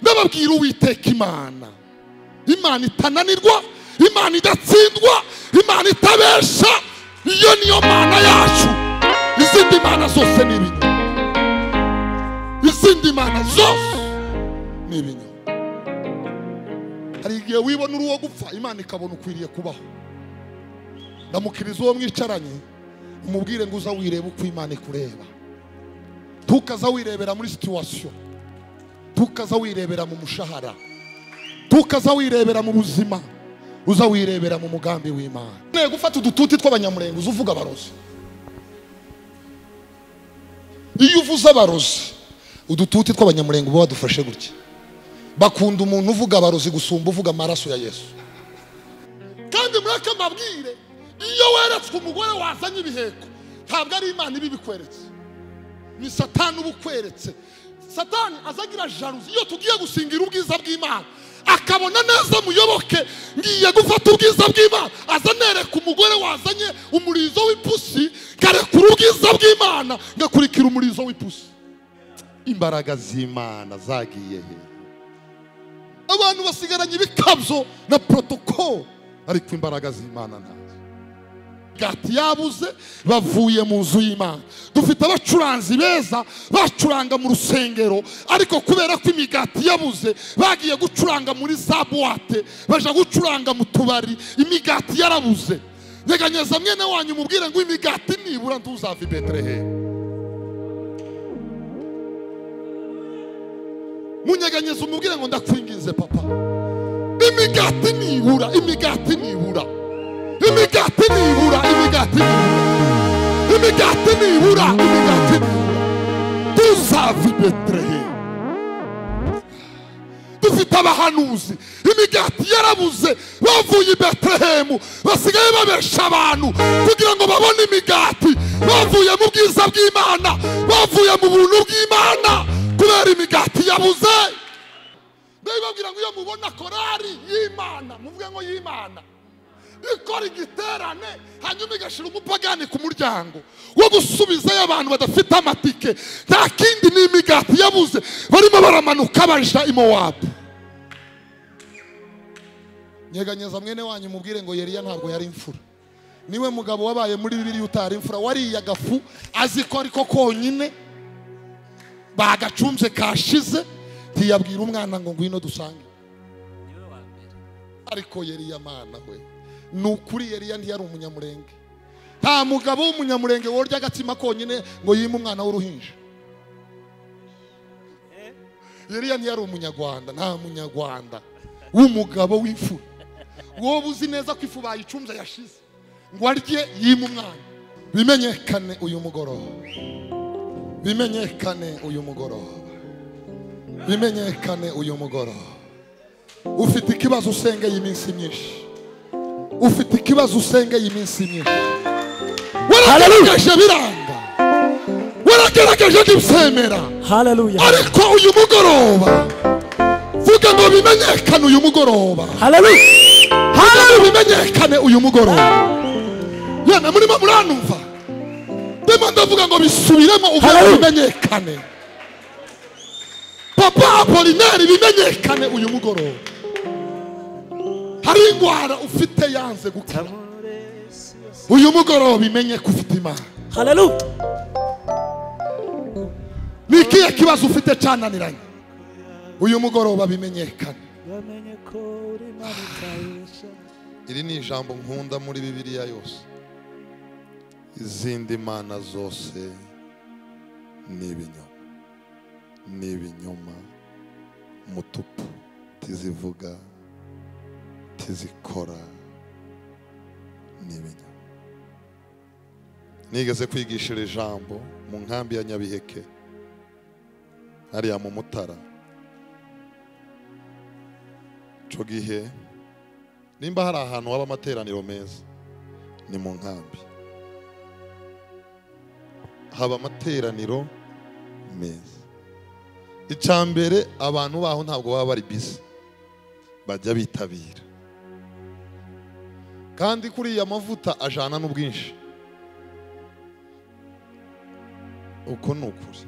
ndababwira uwiteka imana imana itananirwa imana idatsindwa imana itabesha iyo niyo mana yacu izindi mana zose ni ibinyoma izindi mana zose ni ibinyoma hari igihe wibona uri uwo gupfa imana ikabona ukwiriye kubaho ndamukiriza uwo mwicaranye umubwire ngo uza wirebe uko imana ikureba tukaza wirebera muri situwasiyo tukaza wirebera mu mushahara tukaza wirebera mu buzima uza wirebera mu mugambi w'imana ukeneye gufata udututi tw'abanyamurengo uza uvuga abarozi iyo uvuze abarozi udututi tw'abanyamurengo uba wadufashe gutya bakunda umuntu uvuga abarozi gusumba uvuga amaraso ya yesu kandi muri aka mabwire iyo weretswe umugore wazanye ibiheko ntabwo ari imana ibibikweretse ni satani uba ukweretse satani azagira jaruzi iyo tugiye gusingira ubwiza bw'imana akabona neza muyoboke ngiye gufata ubwiza bw'imana azanereka umugore wazanye umurizo w'ipusi ngarekura ubwiza bw'imana ngakurikira umurizo w'ipusi imbaraga z'imana zagiye he abantu basigaranye ibikabyo na protokolo ariko imbaraga z'imana ntazo gati yabuze bavuye mu nzu y'imana dufite abacuranzi beza bacuranga mu rusengero ariko kubera ko imigati yabuze bagiye gucuranga muri za buwate baje gucuranga mu tubari imigati yarabuze nyeganyeza mwene wanyu umubwire ngo imigati nibura ntuzave i beterehemu munyeganyeza umubwire ngo ndakwinginze papa imigati nibura imigati nibura imigati nibura imigati nibura imigati nibura imigati nibura tuzava i beterehemu dufite abahanuzi imigati yarabuze bavuye i beterehemu basigaye babesha abantu kugira ngo babone imigati bavuye mu bwiza bw'imana bavuye mu buntu bw'imana kubera imigati yabuze ndabibabwira ngo iyo mubona korari y'imana muvuge ngo y'imana ikora igiterane hanyuma igashyira umupagani ku muryango wo gusubizayo abantu badafite amatike nta kindi ni imigati yabuze barimo baramanuka baja imowabu nyeganyeza mwene wanyu mubwire ngo yeriya ntabwo yari imfura niwe mugabo wabaye muri bibiri utari imfura wariye agafu azi ko ariko konyine bagacumbye kashize ntiyabwira umwana ngo ngwino dusange ariko yeriya mana we ni ukuri yariya ntiyari umunyamurenge nta mugabo w'umunyamurenge worya agatsima konyine ngo yime umwana w'uruhinja yariya ntiyari umunyarwanda nta munyarwanda w'umugabo w'ifu wowe uzi neza ko ifu bayicunze yashize ngo arye yime umwana bimenyekane uyu mugoroba bimenyekane uyu mugoroba bimenyekane uyu mugoroba ufite ikibazo usengeye iminsi myinshi ufite ikibazo usengeye iminsi myinshi waragerageje biranga waragerageje ntibyemera Hallelujah. ariko uyu mugoroba vuga ngo bimenyekane uyu mugoroba Hallelujah. vuga ngo bimenyekane uyu mugoroba yana murimo muranumva ndimo ndavuga ngo bisubiremo uvuga ngo Hallelujah. bimenyekane papa apolinari bimenyekane uyu mugoroba hari indwara ufite yanze gukira uyu mugoroba imenye ko ufite imana Hallelujah. ni ikihe kibazo ufite cyananiranye uyu mugoroba bimenyekane iri ni ijambo nkunda muri bibiliya yose izindi mana zose ni ibinyoma ni ibinyoma mutupu tizivuga tizikora ni ibinyoma nigeze kwigisha iri jambo mu nkambi ya nyabiheke hariya mu mutara icyo gihe nimba hari ahantu haba amateraniro meza ni mu nkambi haba amateraniro meza icya mbere abantu baho ntabwo baba bari bisi bajya bitabira kandi kuriya mavuta ajana n'ubwinshi uko ni ukuri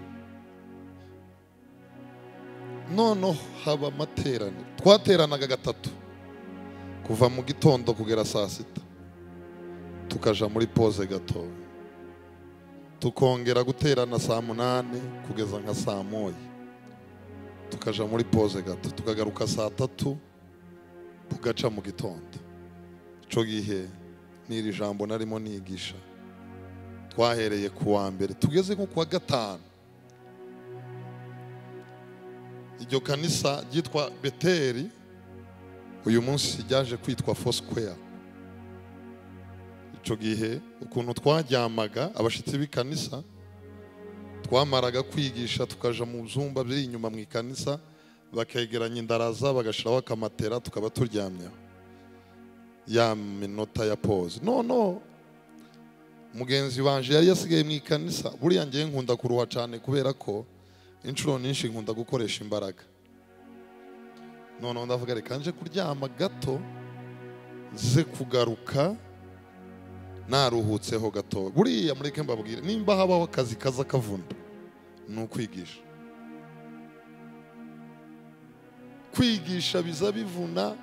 noneho haba amateraniro twateranaga gatatu kuva mu gitondo kugera saa sita tukaja muri poze gato tukongera guterana saa munani kugeza nka saa moya tukaja muri poze gato tukagaruka saa tatu tugaca mu gitondo ico gihe n'iri jambo narimo nigisha twahereye ku wa mbere tugeze nko ku wa gatanu iryo kanisa ryitwa beteri uyu munsi ryaje kwitwa fosquare icyo gihe ukuntu twaryamaga abashyitsi b'ikanisa twamaraga kwigisha tukaja mu byumba biri inyuma mu ikanisa bakegeranya indaraza bagashyiraho akamatera tukaba turyamyeho ya minota ya pause noneho mugenzi wanje yari yasigaye mu ikanisa buriya ngewe nkunda kuruha cyane kubera ko inshuro nyinshi nkunda gukoresha imbaraga noneho ndavuga reka nje kuryama gato nze kugaruka naruhutseho gato buriya mureke mbabwire nimba habaho akazi kaza kavunda ni ukwigisha kwigisha biza bivuna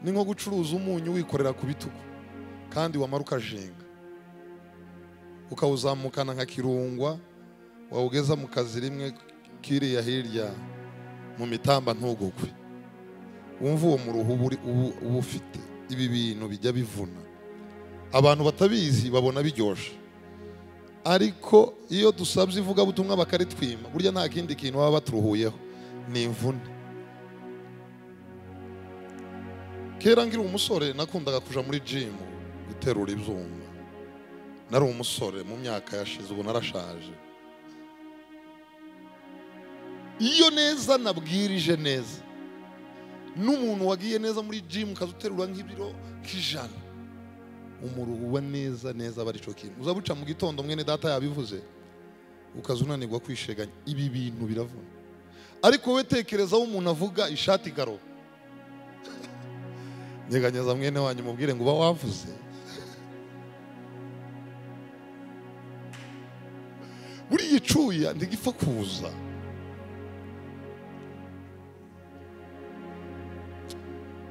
ni nko gucuruza umunyu wikorera ku bitugu kandi wamara ukajenga ukawuzamukana nka kirungwa wawugeza mu kazi rimwe kiriya hirya mu mitamba ntugugwe wumva uwo muruhu uba uri- ubu- uba ufite ibi bintu bijya bivuna abantu batabizi babona biryoshye ariko iyo dusabye ivugabutumwa bakaritwima burya nta kindi kintu baba baturuhuyeho ni imvune kera nkiri umusore nakundaga kuja muri jimu guterura ibyuma nari umusore mu myaka yashize ubu narashaje iyo neza nabwirije neza n'umuntu wagiye neza muri jimu ukaza uterura nk'ibiro k'ijana umuruhu uba neza neza aba aricyo kintu uzabuca mu gitondo mwene data yabivuze ukaza unanirwa kwisheganya ibi bintu biravuna ariko wowe tekerezaho umuntu avuga ishati igaro nyeganyeza mwene wanyu mubwire ngo uba wavuze buriya icuya ntigipfa kuza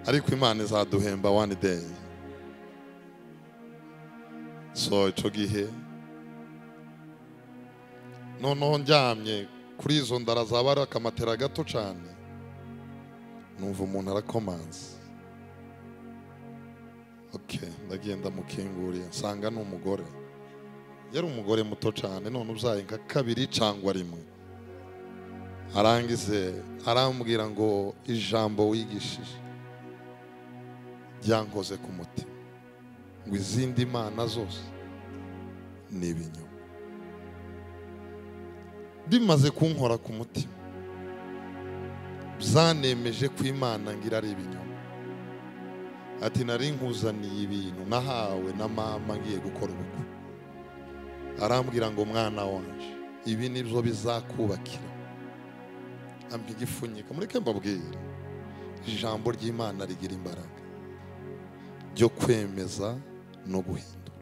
ariko imana izaduhemba one day so icyo gihe noneho ndyamye kuri izo ndara zaba ari akamatera gato cyane numva umuntu arakomanze ok ndagenda mukinguriye nsanga ni umugore yari umugore muto cyane none ubyaye nka kabiri cyangwa rimwe arangize arambwira ngo ijambo wigishije ryankoze ku mutima ngo izindi mana zose ni ibinyoma bimaze kunkora ku mutima byanemeje ko imana ngira ari ibinyoma ati nari nkuzaniye ibintu nahawe na mama ngiye gukora ubukwe arambwira ngo mwana wanje ibi nibyo bizakubakira ampa igipfunyika mureke mbabwire ijambo ry'imana rigira imbaraga ryo kwemeza no guhindura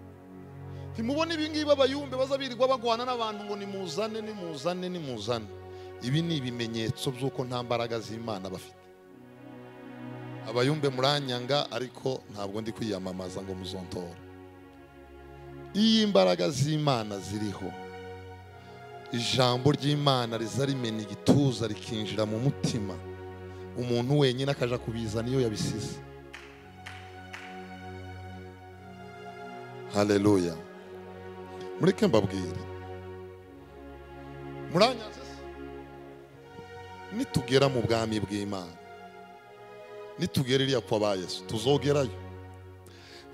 ntimubone ibi ngibi abayumbe baza birirwa bagwana n'abantu ngo nimuzane nimuzane nimuzane ibi ni ibimenyetso by'uko nta mbaraga z'imana bafite abayumbe muranyanga ariko ntabwo ndi kwiyamamaza ngo muzontora iyo imbaraga z'imana ziriho ijambo ry'imana riza rimena igituza rikinjira mu mutima umuntu wenyine akaja kubizana iyo yabisize haleluya mureke mbabwire muranyanze se? nitugera mu bwami bw'imana nitugera iriya kwa ba yesu tuzogerayo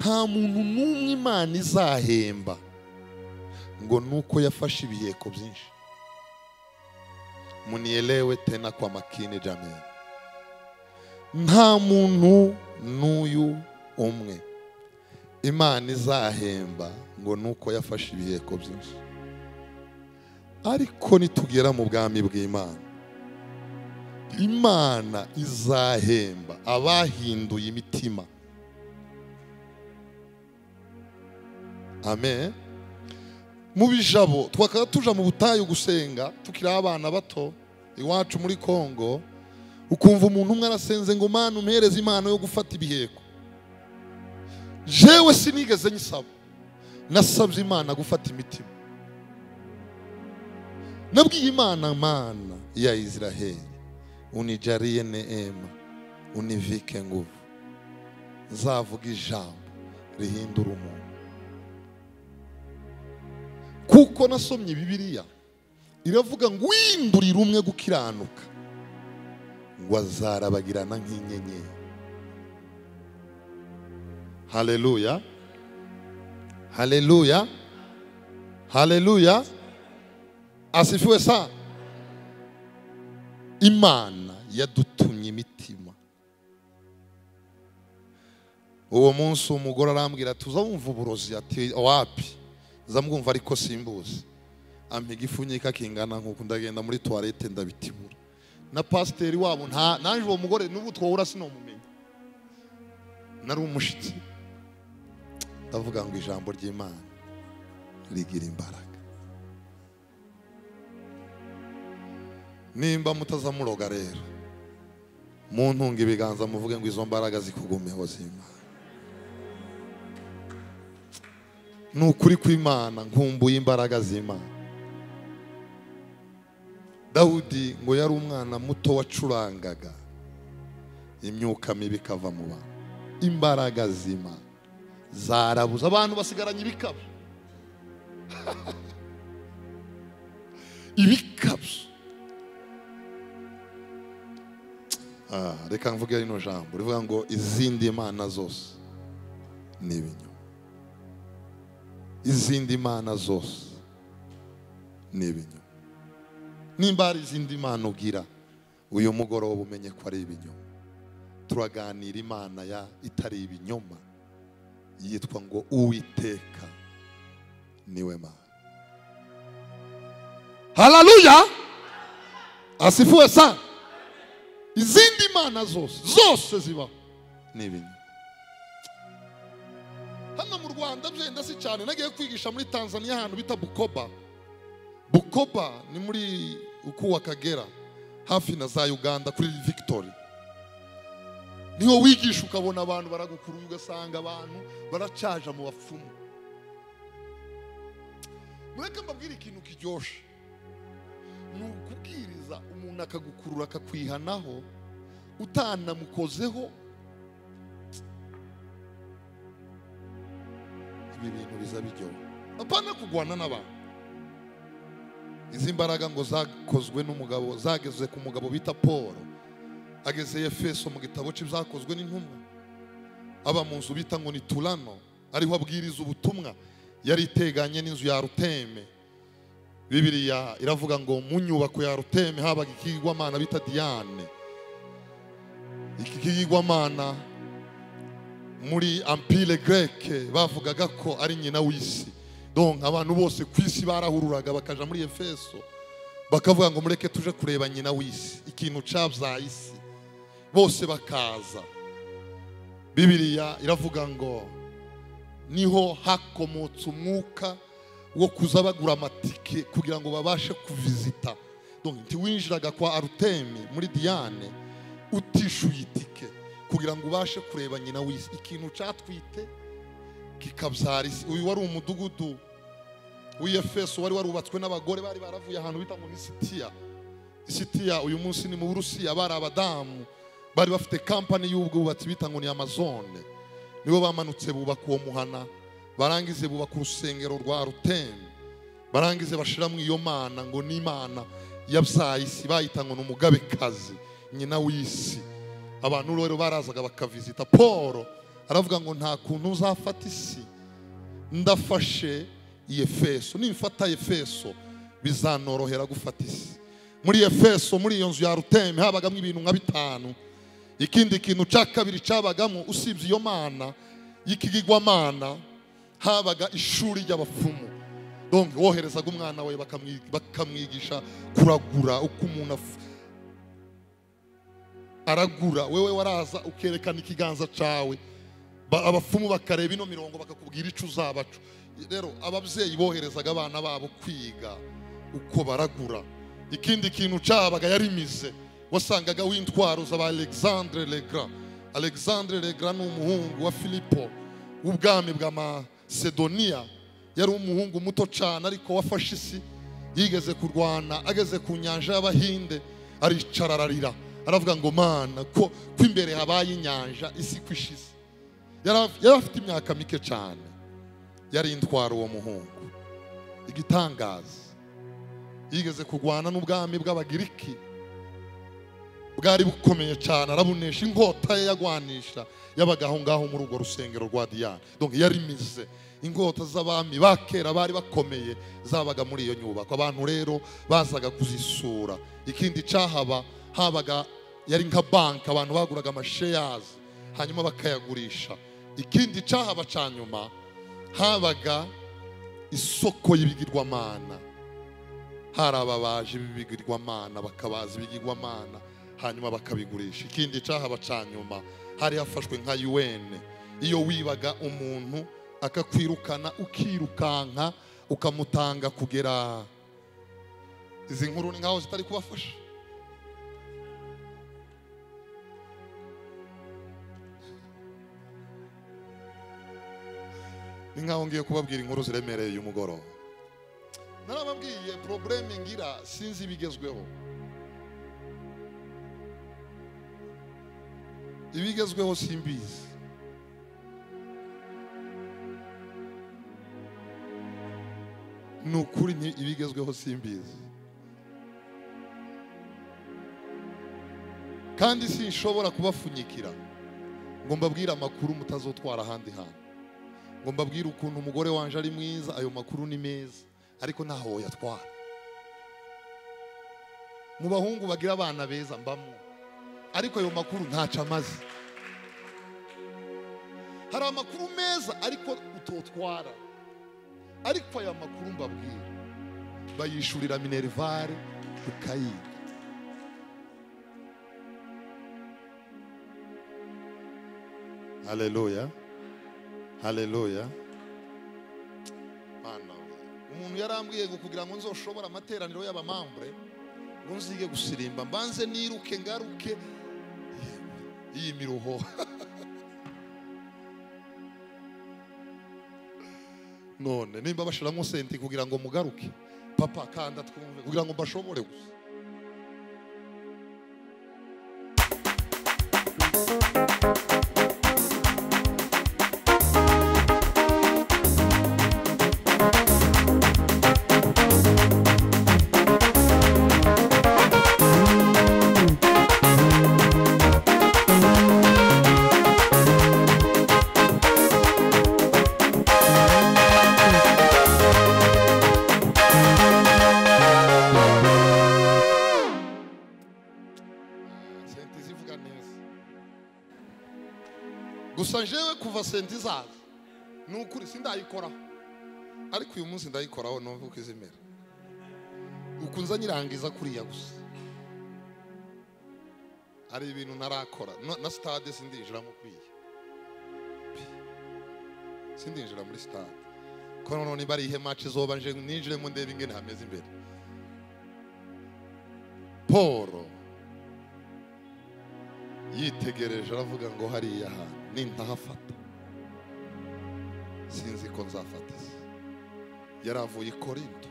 nta muntu n'umwe imana izahemba ngo nuko yafashe ibiyeko byinshi munielewe tena kwa makini jameni nta muntu n'uyu umwe imana izahemba ngo nuko yafashe ibiheko byinshi ariko nitugera mu bwami bw'imana imana izahemba abahinduye imitima amen mu bijabo twakaba tuja mu butayu gusenga tukiri abana bato iwacu muri kongo ukumva umuntu umwe arasenze ngo mana umuhereze impano yo gufata ibiheko jewe sinigeze nyisaba nasabye imana gufata imitima nabwiye imana mana ya israheli unijariye neema univike nguvu nzavuga ijambo rihindura umuntu kuko nasomye bibiliya iravuga ngo uhindurire umwe gukiranuka ngo azarabagirana nk'inyenyeri haleluya haleluya haleluya asifiwe sana imana yadutumye imitima uwo munsi umugore arambwira ati uzawumva uburozi ati wapi zamwumva ariko simbuzi ampa igipfunyika kingana nk'uku ndagenda muri tuwarete ndabitibura na pasiteri wabo nta nanjye uwo mugore n'ubu twahura sinamumenya nari umushyitsi ndavuga ngo ijambo ry'imana rigira imbaraga nimba mutazamuroga rero muntunga ibiganza muvuge ngo izo mbaraga zikugumeho z'imana ni ukuri kw'imana nkumbuye imbaraga z'imana dawudi ngo yari umwana muto wacurangaga imyuka mibi ikava mu bantu imbaraga z'imana zarabuze abantu basigaranye ibikabyo ibikabyo Ah, reka mvuge rino jambo rivuga ngo izindi mana zose ni ibinyoma izindi mana zose ni ibinyoma nimba hari izindi mana ugira uyu mugoroba umenye ko ari ibinyoma turaganira imana ya itari ibinyoma yitwa ngo uwiteka niwe mana hararuya asifuwe sana izindi mana zose zose zibaho ni ibinyoma hano mu rwanda byenda si cyane nagiye kwigisha muri tanzania ahantu bita bukoba bukoba ni muri ukuwa kagera hafi na za uganda kuri victory niho wigisha ukabona abantu baragukuruye ugasanga abantu baracaja mu bapfumu mureke mbabwire ikintu kiryoshye ni ukubwiriza umuntu akagukurura akakwihanaho utanamukozeho ibi bintu biza biryoha apana kugwana n'abantu izi mbaraga ngo zakozwe n'umugabo zageze ku mugabo bita paul ageze efeso mu gitabo cye byakozwe n'intumwa aba mu nzu bita ngo ni turano ariho abwiriza ubutumwa yari iteganye n'inzu ya ruteme bibiriya iravuga ngo mu nyubako ya ruteme habaga ikigirwamana bita diyane iki kigirwamana muri ampire greke bavugaga ko ari nyina w'isi donc abantu bose ku isi barahururaga bakaja muri efeso bakavuga ngo mureke tuje kureba nyina w'isi ikintu cabyaye isi bose bakaza bibiliya iravuga ngo niho hakomotse umwuka wo kuza bagura amatike kugira ngo babashe kuvizita donc ntiwinjiraga kwa aruteme muri diyane utishyuye itike kugira ngo ubashe kureba nyina w'isi ikintu catwite kikabyara isi uyu wari umudugudu w'iyefeso wari warubatswe n'abagore bari baravuye ahantu bita ngo ni sitiya isitiya uyu munsi ni mu burusiya bari abadamu bari bafite kampani y'ubwubatsi bita ngo ni amazone nibo bamanutse bubaka uwo muhana barangize bubaka urusengero rwa ruteme barangize bashiramo iyo mana ngo ni imana yabyaye isi bayita ngo ni umugabekazi nyina w'isi abantu rero barazaga bakavizita paul aravuga ngo nta kuntu uzafata isi ndafashe iyi efeso nimfata efeso bizanorohera gufata isi muri efeso muri iyo nzu ya ruteme habagamo ibintu nka bitanu ikindi kintu cya kabiri cyabagamo usibye iyo mana y'ikigirwamana habaga ishuri ry'abapfumu donc woherezaga umwana we bakamwi- bakamwigisha kuragura uko umuntu af- aragura wewe waraza ukerekana ikiganza cyawe Ba- abapfumu bakareba ino mirongo bakakubwira icyo uzabaca rero ababyeyi boherezaga abana babo kwiga uko baragura ikindi kintu cyabaga yarimize wasangaga w'intwaro z'aba alexandre legrand alexandre legrand ni umuhungu wa filipo w'ubwami bwa masedoniya yari umuhungu muto cyane ariko wafashe isi yigeze kurwana ageze ku nyanja y'abahinde aricara ararira aravuga ngo mana ko ko imbere habaye inyanja isi ko ishize Yari- yari afite imyaka mike cyane yari intwaro uwo muhungu igitangaza yigeze kurwana n'ubwami bw'abagiriki bwari bukomeye cyane arabunesha inkota ye yagwanisha yabaga aho ngaho muri urwo rusengero rwa diyane donc yari mize inkota z'abami ba kera bari bakomeye zabaga muri iyo nyubako abantu rero bazaga kuzisura ikindi cyahaba habaga yari nka banki abantu baguraga amasheyazi hanyuma bakayagurisha ikindi cyahaba cya nyuma habaga isoko y'ibigirwamana hari ababaje b'ibigirwamana bakabaza ibigirwamana hanyuma bakabigurisha ikindi cyahaba cya nyuma hari hafashwe nka yuwene iyo wibaga umuntu akakwirukana ukirukanka ukamutanga kugera izi nkuru ni nkaho zitari kubafasha ni nkaho ngiye kubabwira inkuru ziremereye uyu mugoroba narababwiye porobuleme ngira sinzi ibigezweho ibigezweho simbizi ni ukuri nti- ibigezweho simbizi kandi sinshobora kubapfunyikira ngo mbabwire amakuru mutazotwara ahandi hantu ngo mbabwire ukuntu umugore wanje ari mwiza ayo makuru ni meza ariko ntaho woyatwara mu bahungu bagira abana beza mbamo ariko ayo makuru ntaco amaze hari amakuru meza ariko utotwara ariko aya makuru mbabwira bayishurira minerivare ukayiga haleluya haleluya mana we. umuntu yarambwiye ngo kugira ngo nzoshobora amateraniro y'abamambure ngo nzige gusirimba mbanze niruke ngaruke iyi miruho none nimba bashiramo senti kugira ngo mugaruke papa kanda twumve kugira ngo mbashobore gusa senti zivuga neza gusa njyewe kuva senti zaza ni ukuri sindayikoraho ariko uyu munsi ndayikoraho numva uko izimera ukunze nyirangiza kuriya gusa hari ibintu narakora no- na sitade sindinjiramo kuriya Pi. sindinjira muri sitade ko noneho niba ari ihe maci izoba nje ninjiremo ndebe ingene hameze imbere polo yitegereje aravuga ngo hariya hantu nintahafata sinzi ko nzafata isi yari avuye i korinto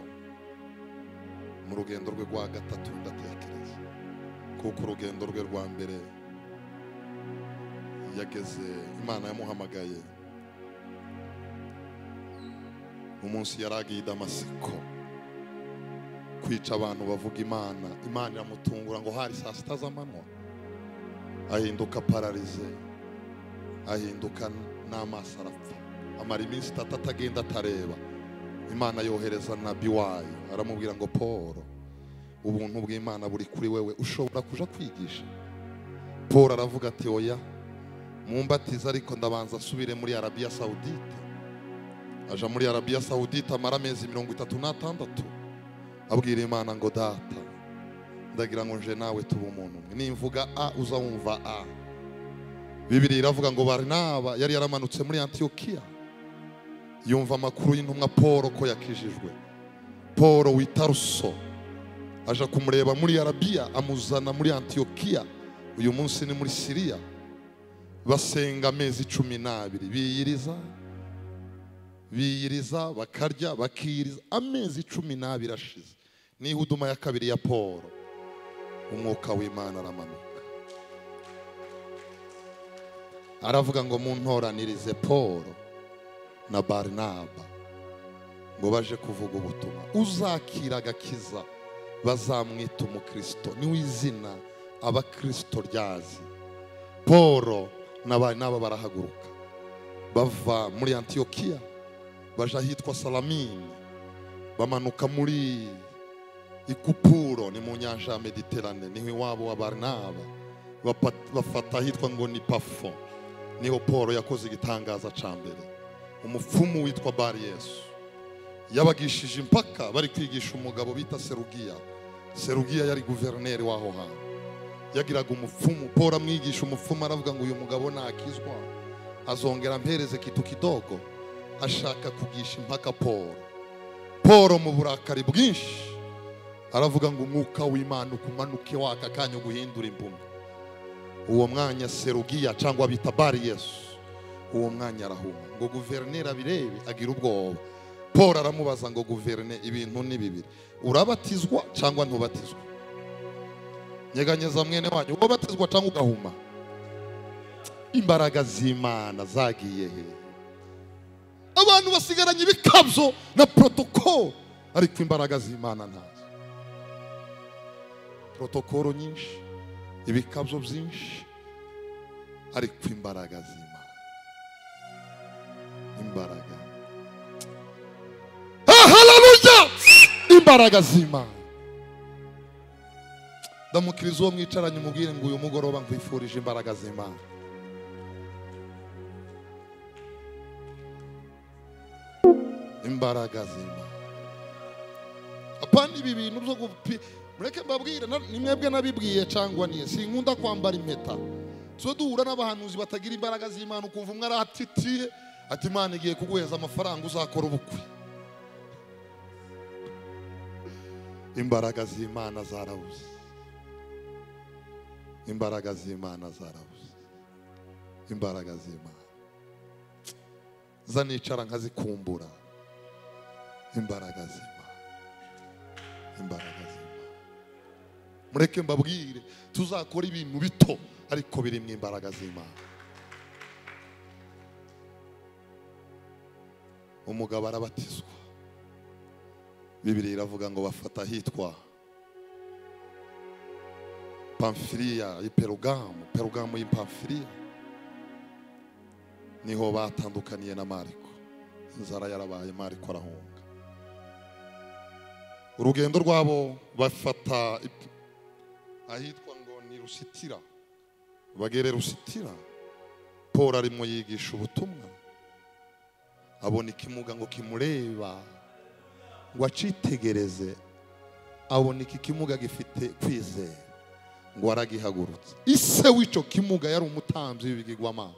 mu rugendo rwe rwa gatatu ndatekereza kuko urugendo rwe rwa mbere yageze imana yamuhamagaye umunsi yari agiye i damasiko kwica abantu bavuga imana imana iramutungura ngo hari saa sita z'amanywa ahinduka pararize ahinduka n'amaso arapfa amara iminsi itatu atagenda atareba imana yohereza nabi wayo aramubwira ngo paul ubuntu bw'imana buri kuri wewe ushobora kuja kwigisha paul aravuga ati oya mumbatiza ariko ndabanza asubire muri arabiya sawudite aja muri arabiya sawudite amara amezi mirongo itatu n'atandatu abwira imana ngo data ndagira ngo nje nawe tuba umuntu umwe nimvuga a uzawumva a bibiri iravuga ngo barinaba yari yaramanutse muri antiyokiya yumva amakuru y'intumwa paul ko yakijijwe paul w'i taruso aja kumureba muri arabiya amuzana muri antiyokiya uyu munsi ni muri siriya basenga amezi cumi n'abiri biyiriza biyiriza bakarya bakiyiriza amezi cumi n'abiri ashize niho uduma ya kabiri ya paul umwuka w'imana aramanuka aravuga ngo muntoranirize paul na barinaba ngo baje kuvuga ubutumwa uzakira agakiza bazamwita umukristo niwe izina abakristo ryazi paul na barinaba barahaguruka bava muri antiyokiya baja ahitwa salamini bamanuka muri ikupuro ni mu nyanja ya mediterane niho iwabo wa barinaba Bapa- bafata ahitwa ngo ni pafo niho paul yakoze igitangaza cya mbere umupfumu witwa bari yesu yabagishije impaka bari kwigisha umugabo bita serugiya serugiya yari guverineri w'aho hantu yagiraga umupfumu paul amwigisha umupfumu aravuga ngo uyu mugabo nakizwa azongera ampereze kitu kidogo ashaka kugisha impaka paul paul mu burakari bwinshi aravuga ngo umwuka w'imana ukumanuke waka kanya uguhindura impumyi uwo mwanya serugiya cyangwa bita bari yesu uwo mwanya arahuma ngo guverineri abirebe agira ubwoba paul aramubaza ngo guverne ibintu ni bibiri urabatizwa cyangwa ntubatizwa nyeganyeza mwene wanyu ubatizwa cyangwa ugahuma imbaraga z'imana zagiye he abantu basigaranye ibikabyo na protokolo ariko imbaraga z'imana ntazo protokolo nyinshi ibikabyo byinshi ariko imbaraga z'imana imbaraga haleluya imbaraga z'imana ndamukiriza uwo mwicaranye umubwire ngo uyu mugoroba nkwifurije imbaraga z'imana imbaraga z'imana apana ibi bintu byo gupi mureke mbabwire na- ni mwebwe nabibwiye cyangwa niye sinkunda kwambara impeta so duhura n'abahanuzi batagira imbaraga z'imana ukumva umwe aratitiye ati imana igiye kuguheza amafaranga uzakora ubukwe imbaraga z'imana zarabuze imbaraga z'imana zarabuze imbaraga z'imana zanicara nkazikumbura imbaraga z'imana imbaraga z'imana mureke mbabwire tuzakora ibintu bito ariko birimo imbaraga z'imana umugabo arabatizwa bibiri iravuga ngo bafata ahitwa pamfiriya i perugamu perugamu y'impamfiriya niho batandukaniye na mariko inzara yarabaye mariko arahunga urugendo rwabo bafata i- ahitwa ngo ni rusitira bagere rusitira paul arimo yigisha ubutumwa abona ikimuga ngo kimureba ngo acitegereze abona iki kimuga gifite kwizera ngo aragihagurutse ise w'icyo kimuga yari umutambyi w'ibigirwamana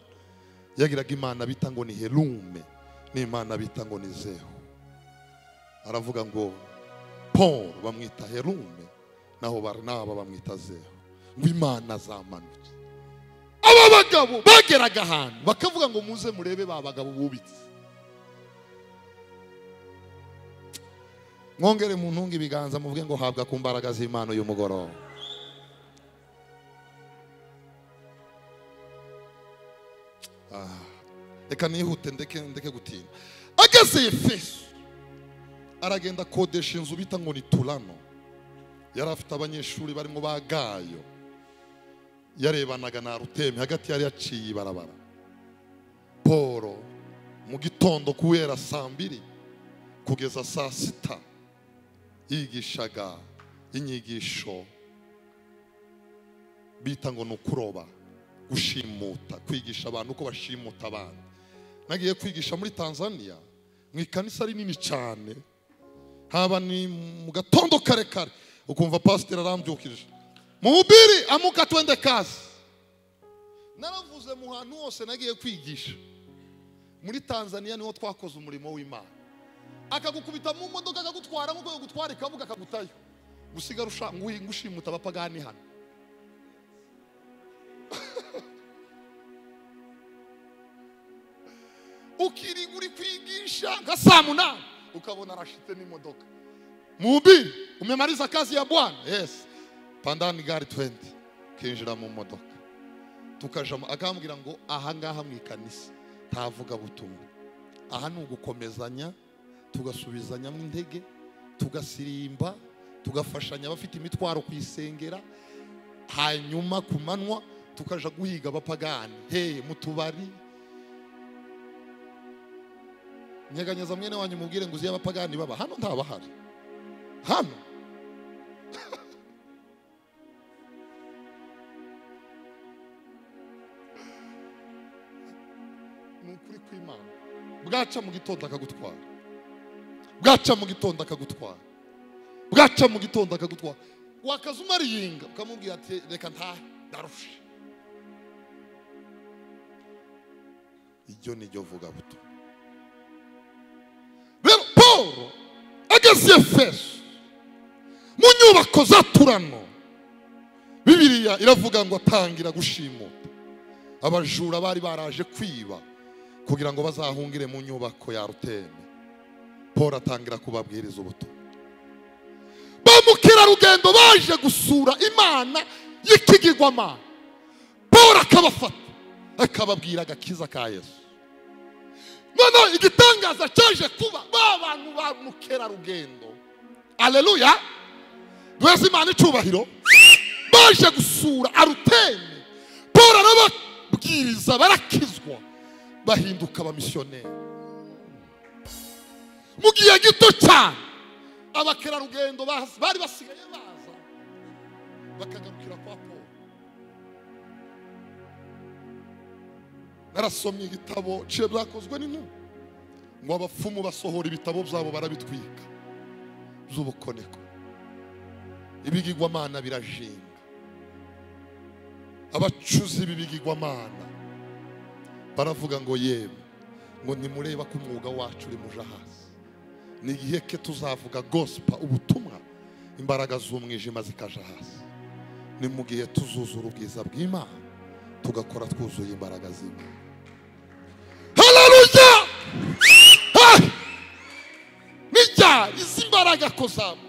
yagiraga imana bita ngo ni herume n'imana bita ngo ni zehu aravuga ngo paul bamwita herume naho barinaba bamwita zehu ngo imana zamanutse aba bagabo bageraga ahantu bakavuga ngo muze murebe ba bagabo bubitse mwongere mu ntunga ibiganza muvuge ngo habwa ku mbaraga z'imana uyu mugoroba Ah, reka nihute ndeke ndeke gutinda ageze efeso aragenda akodesha inzu bita ngo ni turano yari afite abanyeshuri barimo ba gayo yarebanaga na ruteme hagati yari yaciye ibarabara paul mu gitondo kubera saa mbiri kugeza saa sita yigishaga inyigisho bita ngo ni ukuroba gushimuta kwigisha abantu uko bashimuta abandi nagiye kwigisha muri tanzania mu ikanisa rinini cyane haba ni mu gatondo kare kare ukumva pasiteri arambyukije muhubiri amuka twende kazi naravuze mu hantu hose nagiye kwigisha muri tanzania niho twakoze umurimo w'imana akagukubita mu modoka akagutwara nk'uko yagutwara ikabuga akagutayo gusiga rusha ngwi- ngushimuta abapagani hano ukiringa uri kwigisha nka saa munani ukabona arashite n'imodoka mubi umemaliza kazi ya bwana yes pandani gari 20 kinjira mu modoka tukajamo akambwira ngo aha ngaha mu ikanisa ntavuga butumwa aha ni ugukomezanya tugasubizanyamo intege tugasirimba tugafashanya abafite imitwaro kuyisengera hanyuma ku manywa tukaja guhiga abapagani heye mu tubari nyeganyeza mwene wanyu mubwire ngo uzi iyo abapagani baba hano ntabahari hano ni ukuri kw'imana bwaca mu gitondo akagutwara bwaca mu gitondo akagutwara bwaca mu gitondo akagutwara wakaza umariyenga ukamubwira ati reka ntahe ndarushe iryo ni ryo vuga buto rero paul ageze efeso mu nyubako za turano bibiriya iravuga ngo atangira gushimuta abajura bari baraje kwiba kugira ngo bazahungire mu nyubako ya ruteme paul atangira kubabwiriza ubutumwa ba mukerarugendo baje gusura imana y'ikigirwamana paul akabafata akababwira agakiza ka yesu noneho igitangaza cyaje kuba ba bantu ba mukerarugendo aleluya duheze imana icyubahiro baje gusura aruteme paul arababwiriza barakizwa bahinduka abamisiyoneri mu gihe gito cyane abakerarugendo baza- bari basigaye baza bakagarukira kwa paul narasomye igitabo ciye byakozwe n'intumwa ngo abapfumu basohora ibitabo byabo barabitwika by'ubukoneko ibigigwamana birajinga abacuzi b'ibigigwamana baravuga ngo yewe ngo nimureba ko umwuga wacu uri muja hasi ni igihe ke tuzavuga gosipa ubutumwa imbaraga z'umwijima zikaja hasi ni mu gihe tuzuzura ubwiza bw'imana tugakora twuzuye imbaraga z'imana hararuja nijya izi mbaraga ko zamuka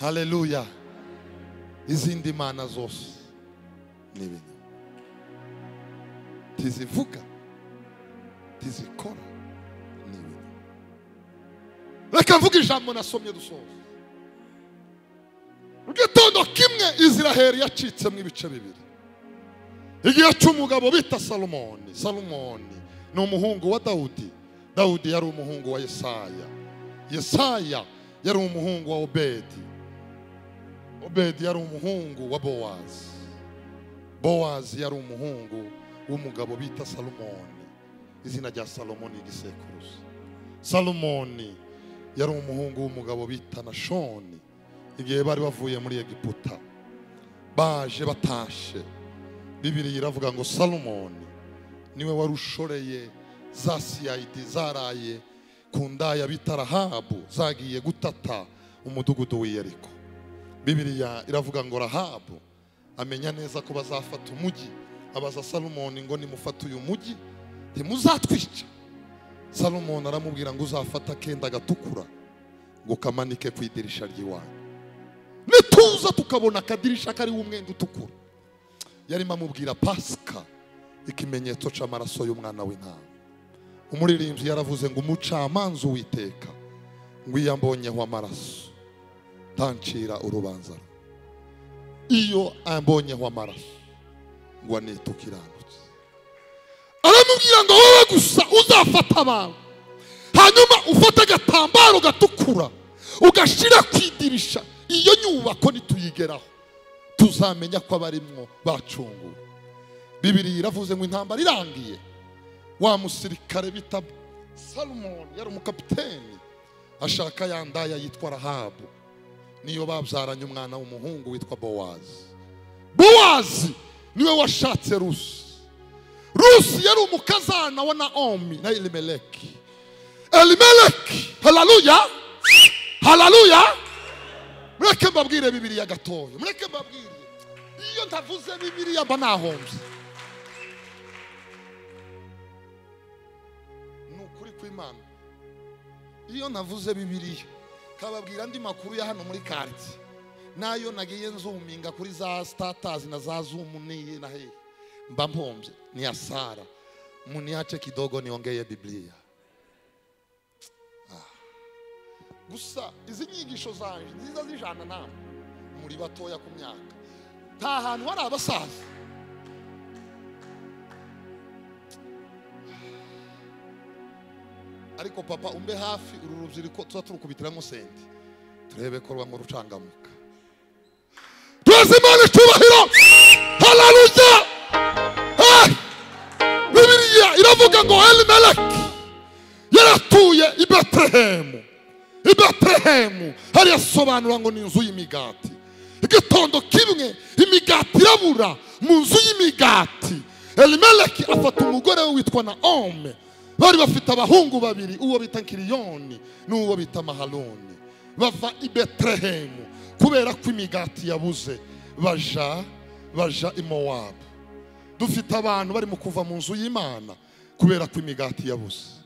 haleluya izindi mana zose ni ibinyoma ntizivuga ntizikora ni ibinyoma reka mvuge ijambo nasomye dusoza mu gitondo kimwe iziraheli yacitsemo ibice bibiri igihe cy'umugabo bita salomoni salomoni ni umuhungu wa dawudi dawudi yari umuhungu wa yesaya yesaya yari umuhungu wa obedi obedi yari umuhungu wa bowazi bowazi yari umuhungu w'umugabo bita salomoni izina rya salomoni igisekuruza salomoni yari umuhungu w'umugabo bita nashoni igihe bari bavuye muri egiputa baje batashe bibiri iravuga ngo salomoni niwe wari ushoreye za siyayidi zaraye ku ndaya bita rahabu zagiye gutata umudugudu w'iyeriko bibiriya iravuga ngo rahabu amenya neza ko bazafata umugi abaza salomoni ngo nimufate uyu mugi ntimuzatwica salomoni aramubwira ngo uzafata akenda gatukura ngo kamanike ku idirisha ry'iwanyu nituza tukabona akadirisha kariho umwenda utukura yarimo amubwira pasika ikimenyetso cy'amaraso y'umwana w'intama umuririmbyi yaravuze ngo umucamanza uwiteka ngo iyo ambonyeho amaraso ntancira urubanza rumwe." iyo ambonyeho amaraso ngo anita ukiranutse aramubwira ngo wowe gusa uzafata abantu hanyuma ufate agatambaro gatukura ugashyira ku idirisha iyo nyubako nituyigeraho tuzamenya ko abarimwo bacunguwe bibiri iravuze ngo intambara irangiye wa musirikare bita salomoni yari umukapiteni ashaka ya ndaya yitwa rahabu niyo babyaranye umwana w'umuhungu witwa bowazi bowazi niwe washatse rusi rusi yari umukazana wa naomi na elimeleki elimeleki hararuya hararuya mureke mbabwire bibiriya gatoya mureke mbabwire iyo ntavuze bibiriya mba nahombye ni ukuri kw'imana iyo navuze bibiriya kababwira andi makuru ya hano muri karitsiye n'ayo nagiye nzuminga kuri za sitatazi na za zumu n'iyi na hehe mba mpombye ni ya sara muniache kidogo niongeye biblia Ah. gusa izi nyigisho zanje nziza zijana namwe muri batoya ku myaka nta hantu hari abasaza ariko papa umbe hafi uru rubyiruko tuza turukubitiramo senti turebe ko rwamo rucangamuka tuzi imana icyubahiro hararuja Hey! bibiliya iravuga ngo elimeleki yaratuye i betelehemu i betelehemu hariya asobanura ngo ni inzu y'imigati igitondo kimwe imigati irabura mu nzu y'imigati elimeleki afata umugore we witwa na ome bari bafite abahungu babiri uwo bita kiriyoni n'uwo bita maharoni bava i betelehemu kubera ko imigati yabuze baja baja i mowabu dufite abantu barimo kuva mu nzu y'imana kubera ko imigati yabuze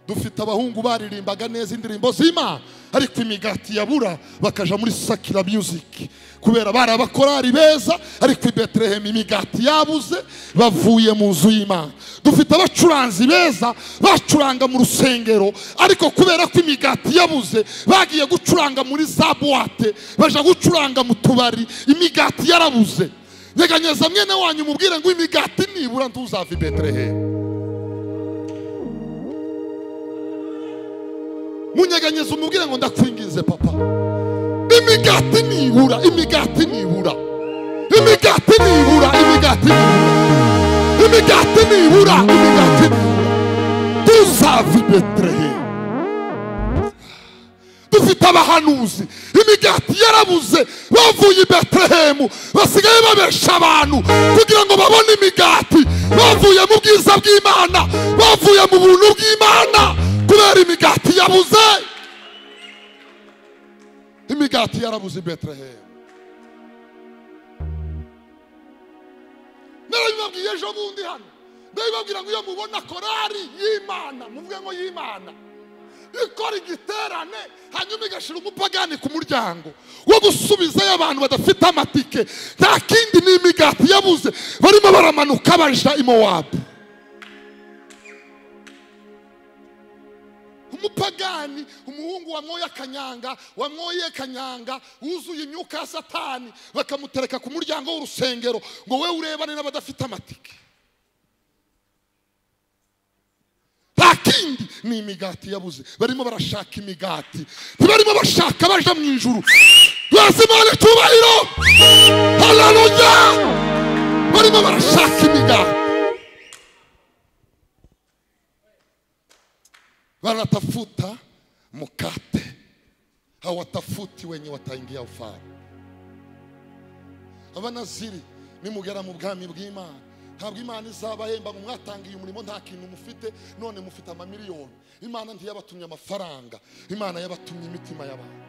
dufite abahungu baririmbaga neza indirimbo z'imana ariko imigati yabura bakaja muri sakira music kubera bari abakorari beza ariko i betelehemu imigati yabuze bavuye mu nzu y'imana dufite abacuranzi beza bacuranga mu rusengero ariko kubera ko imigati yabuze bagiye gucuranga muri za buwate baja gucuranga mu tubari imigati yarabuze nyeganyeza mwene wanyu mubwire ngo imigati nibura ntuzava i betelehemu munyeganyeze umubwire ngo ndakwingize papa imigati nibura imigati nibura imigati nibura imigati nibura imigati nibura imigati nibura tuzava i betelehemu dufite abahanuzi imigati yarabuze bavuye i betelehemu basigaye babesha abantu kugira ngo babone imigati bavuye mu bwiza bw'imana bavuye mu buntu bw'imana kubera imigati yabuze imigati yarabuze i betelehemu narabibabwiye ejo bundi hano ndabibabwira ngo iyo mubona korari y'imana muvuge ngo y'imana ikora igiterane hanyuma igashyira umupagani ku muryango wo gusubizayo abantu badafite amatike nta kindi ni imigati yabuze barimo baramanuka baja i mowabu umupagani umuhungu wamwoye kanyanga wamwoye kanyanga wuzuye imyuka ya satani bakamutereka ku muryango w'urusengero ngo we urebane n'abadafite amatike nta kindi ni imigati yabuze barimo barashaka imigati ntibarimo bashaka baja mu ijuru bazi imana icyubahiro hararuya barimo barashaka imigati wanatafuta mkate hawatafuti wenye wataingia ufalme abanaziri nimugera mu bwami bw'imana ntabwo imana izabahemba ngo mwatangiye umurimo nta kintu mufite none mufite amamiliyoni imana ntiyabatumye amafaranga imana yabatumye imitima y'abantu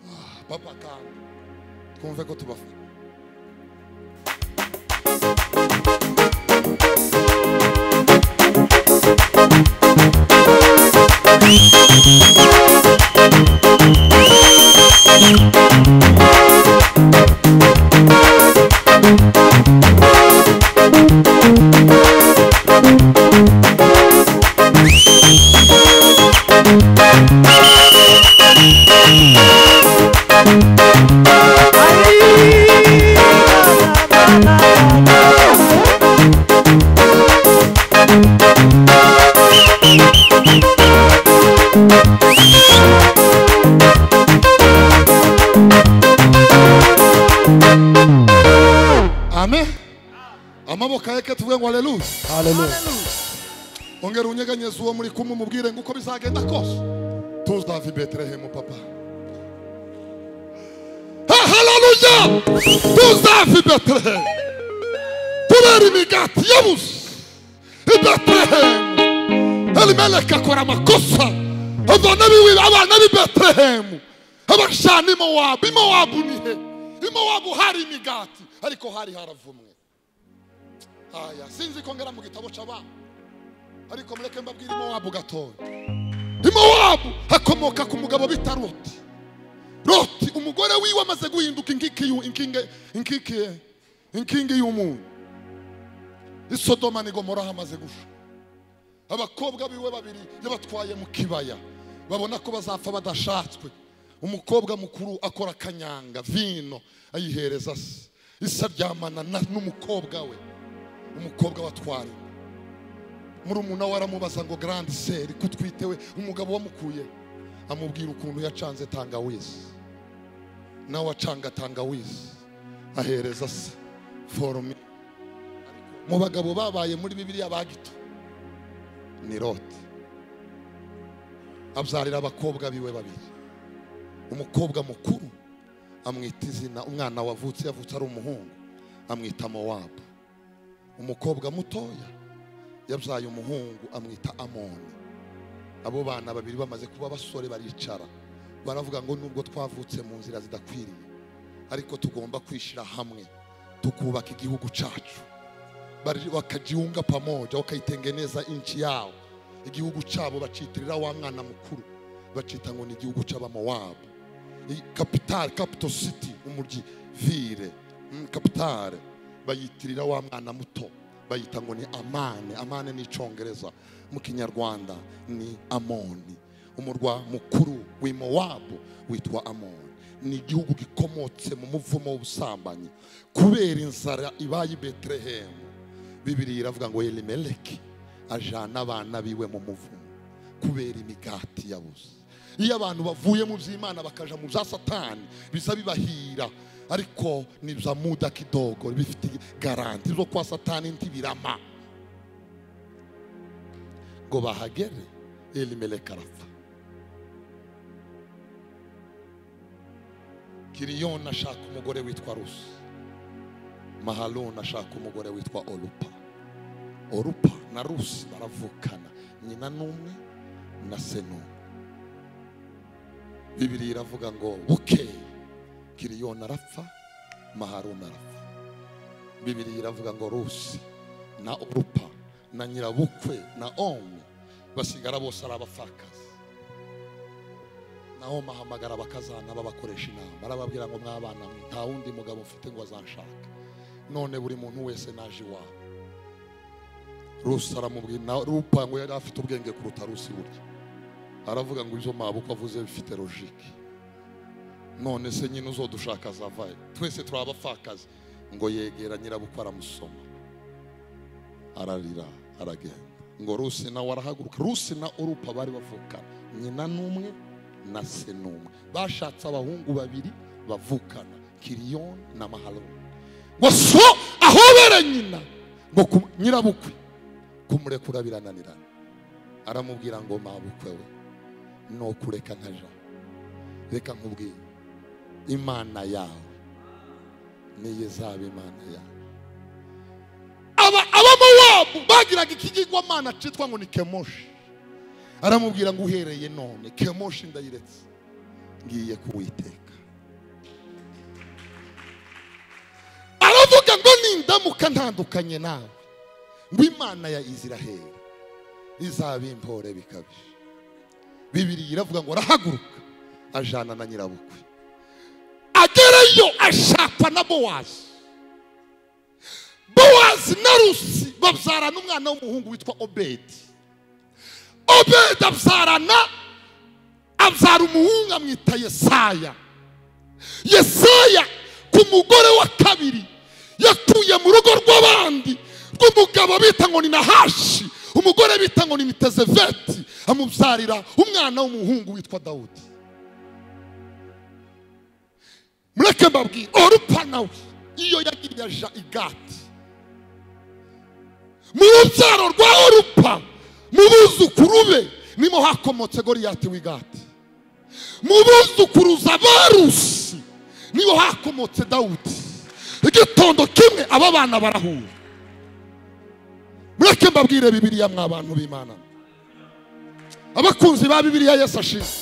Ah, papa kandi twumve ko tubafata amen amaboko yeke tuvuge ngo aleluya ongera unyeganyeze uwo muri kumwe umubwire ngo uko bizagenda kose tuzava i betelehemu papa Ha- haleluya tuzava i betelehemu kubera imigati yabuze i betelehemu elimeleki akora amakosa abana biwe abana b'i betelehemu abashana imowabu imowabu ni he imowabu hari imigati ariko hari haravumwe haya sinzi ko ngera mu gitabo cy'abana ariko mureke mbabwire imowabu gatoya imowabu hakomoka ku mugabo bita roti roti umugore wiwe amaze guhinduka inkike y'u- inkinge- inkike- inkingi y'umunyu isodoma ni gomora hamaze gusha abakobwa biwe babiri yabatwaye mu kibaya babona ko bazapfa badashatswe umukobwa mukuru akora akanyanga vino ayihereza se isa ryamana na- n'umukobwa we umukobwa watwariwe murumuna we aramubaza ngo grande seri kutwite we umugabo wamukuye amubwira ukuntu yacanze tangawizi nawe acanga tangawizi ahereza se forome mu bagabo babaye muri bibiliya ba gito ni rote abyarira abakobwa biwe babiri umukobwa mukuru amwita izina umwana wavutse yavutse ari umuhungu amwita mowabu umukobwa mutoya yabyaye umuhungu amwita amoni abo bana babiri bamaze kuba abasore baricara baravuga ngo nubwo twavutse mu nzira zidakwiriye ariko tugomba kwishyira hamwe tukubaka igihugu cyacu Bari- wakajiunga pamoja wakaitengeneza nchi yao igihugu cyabo bacitirira wa mwana mukuru bacita ngo ni igihugu cy'abamowabu I- kapitale capital city umuryi vile mm, kapitale bayitirira wa mwana muto bayita ngo ni amane amane ni icyongereza mu kinyarwanda ni amoni umurwa mukuru w'i mowabu witwa amoni ni igihugu gikomotse mu muvumo w'ubusambanyi kubera inzara ibaye i betelehemu bibiri iravuga ngo elimeleki ajana abana biwe mu muvumo kubera imigati yabuze iyo abantu bavuye mu by'imana bakaja mu bya satani biza bibahira ariko ni bya muda kidogo bifite garanti zo kwa satani ntibirama ngo bahagere elimeleki arapfa kiriyoni ashaka umugore witwa rusi mahaloni ashaka umugore witwa orupa orupa na rusi baravukana nyina n'umwe na se n'umwe bibiri iravuga ngo bukeye kiriyoni arapfa maharuni arapfa bibiri iravuga ngo rusi na orupa na nyirabukwe na omwe basigara bose ari abapfakazi naho mahamagara bakazana babakoresha inama arababwira ngo mwabana mwe nta wundi mugabo mfite ngo azanshaka none buri muntu wese naje iwawe rusi aramubwira na rupa ngo yari afite ubwenge kuruta rusi burya aravuga ngo ibyo mabuko avuze bifite logike none se nyine uzodushaka azavayo twese turi abapfakazi ngo yegera nyirabukwe aramusoma ararira aragenda ngo rusi nawe arahaguruka rusi na urupa bari bavukana nyina n'umwe na se n'umwe bashatse abahungu babiri bavukana kiriyoni na maharoni ngo so ahobere nyina ngo ku- nyirabukwe kumurekura birananirana aramubwira ngo mabukwe we ni ukureka nkaja reka nkubwire imana yawe niyo izaba imana yawe aba abamowabu bagiraga ikigirwamana cyitwa ngo ni kemoshi aramubwira ngo uhereye none kemoshi ndayiretse ngiye kuwiteka aravuga ngo nindamuka ntandukanye nawe ngo imana ya iziraheli izaba impore bikabije bibiri iravuga ngo arahaguruka ajana na nyirabukwe agereyo ashaka na bowazi bowazi na rusi babyarana umwana w'umuhungu witwa obedi obedi abyarana abyara umuhungu amwita yesaya yesaya ku mugore wa kabiri yakuye mu rugo rw'abandi rw'umugabo bita ngo ni nahashi umugore bita ngo ni mitezeveti amubyarira umwana w'umuhungu witwa dawudi mureke mbabwire orupa nawe iyo yagiye aja igati mu rubyaro rwa orupa mu buzukuru be nimo hakomotse goriyati w'igati mu buzukuruza barusi niho hakomotse dawudi igitondo kimwe aba bana barahura mureke mbabwire bibiliya mwa bantu b'imana abakunzi ba bibiliya yesu ashize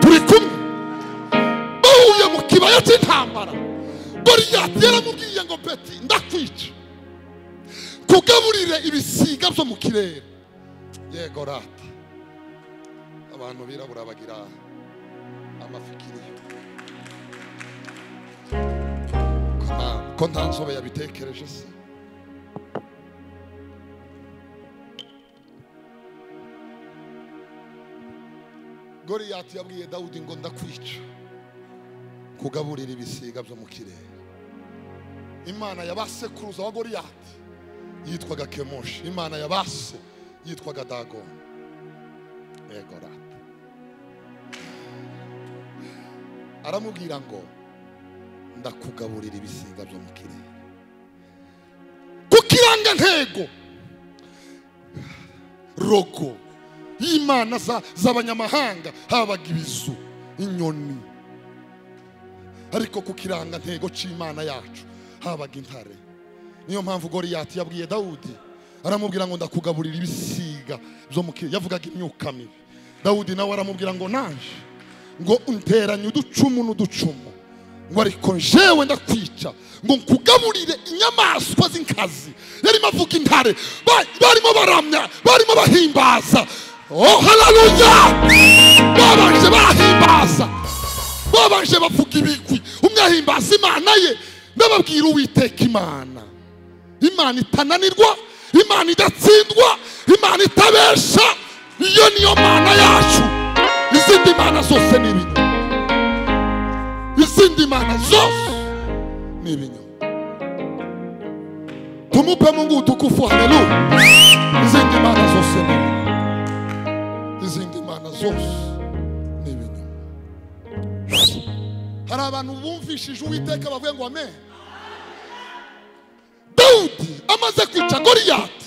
turi kumwe bahuye mu kibaya cy'intambara goriyati yaramubwiye ngo peti ndakwica kugaburire ibisiga byo mu kirere yego rata abantu birabura bagira amafikiriyo ko nta- ko nta nzobe yabitekereje se goriyati yabwiye dawudi ngo ndakwica kugaburira ibisiga byo mu kirere imana ya ba sekuruza wa goriyati yitwaga kemoshi imana ya ba se yitwaga dagoni yego rata aramubwira ngo ndakugaburira ibisiga byo mu kirere ku kirangantego rogo y'imana za- z'abanyamahanga habaga ibizu inyoni ariko ku kirangantego cy'imana yacu habaga intare niyo mpamvu goriyati yabwiye dawudi aramubwira ngo ndakugaburira ibisiga byo mu kirere yavugaga imyuka mibi dawudi nawe aramubwira ngo naje ngo unteranye uducumu n'uducumu ngo ariko njewe ndakwica ngo nkugaburire inyamaswa z'inkazi yarimo avuga intare ba- barimo baramya barimo bahimbaza oh haleluya babanje bahimbaza babanje bavuga ibigwi umwe ahimbaza imana ye ndababwira uwiteka imana imana itananirwa imana idatsindwa imana itabesha iyo niyo mana yacu izindi mana zose ni ibinyoma izindi mana zose ni ibinyoma tumupe mungu utukufu haleluya izindi mana zose ni ibinyoma izindi mana zose ni ibinyoma hari abantu bumvishije uwiteka bavuye ngo amen dawudi amaze kwica goriyati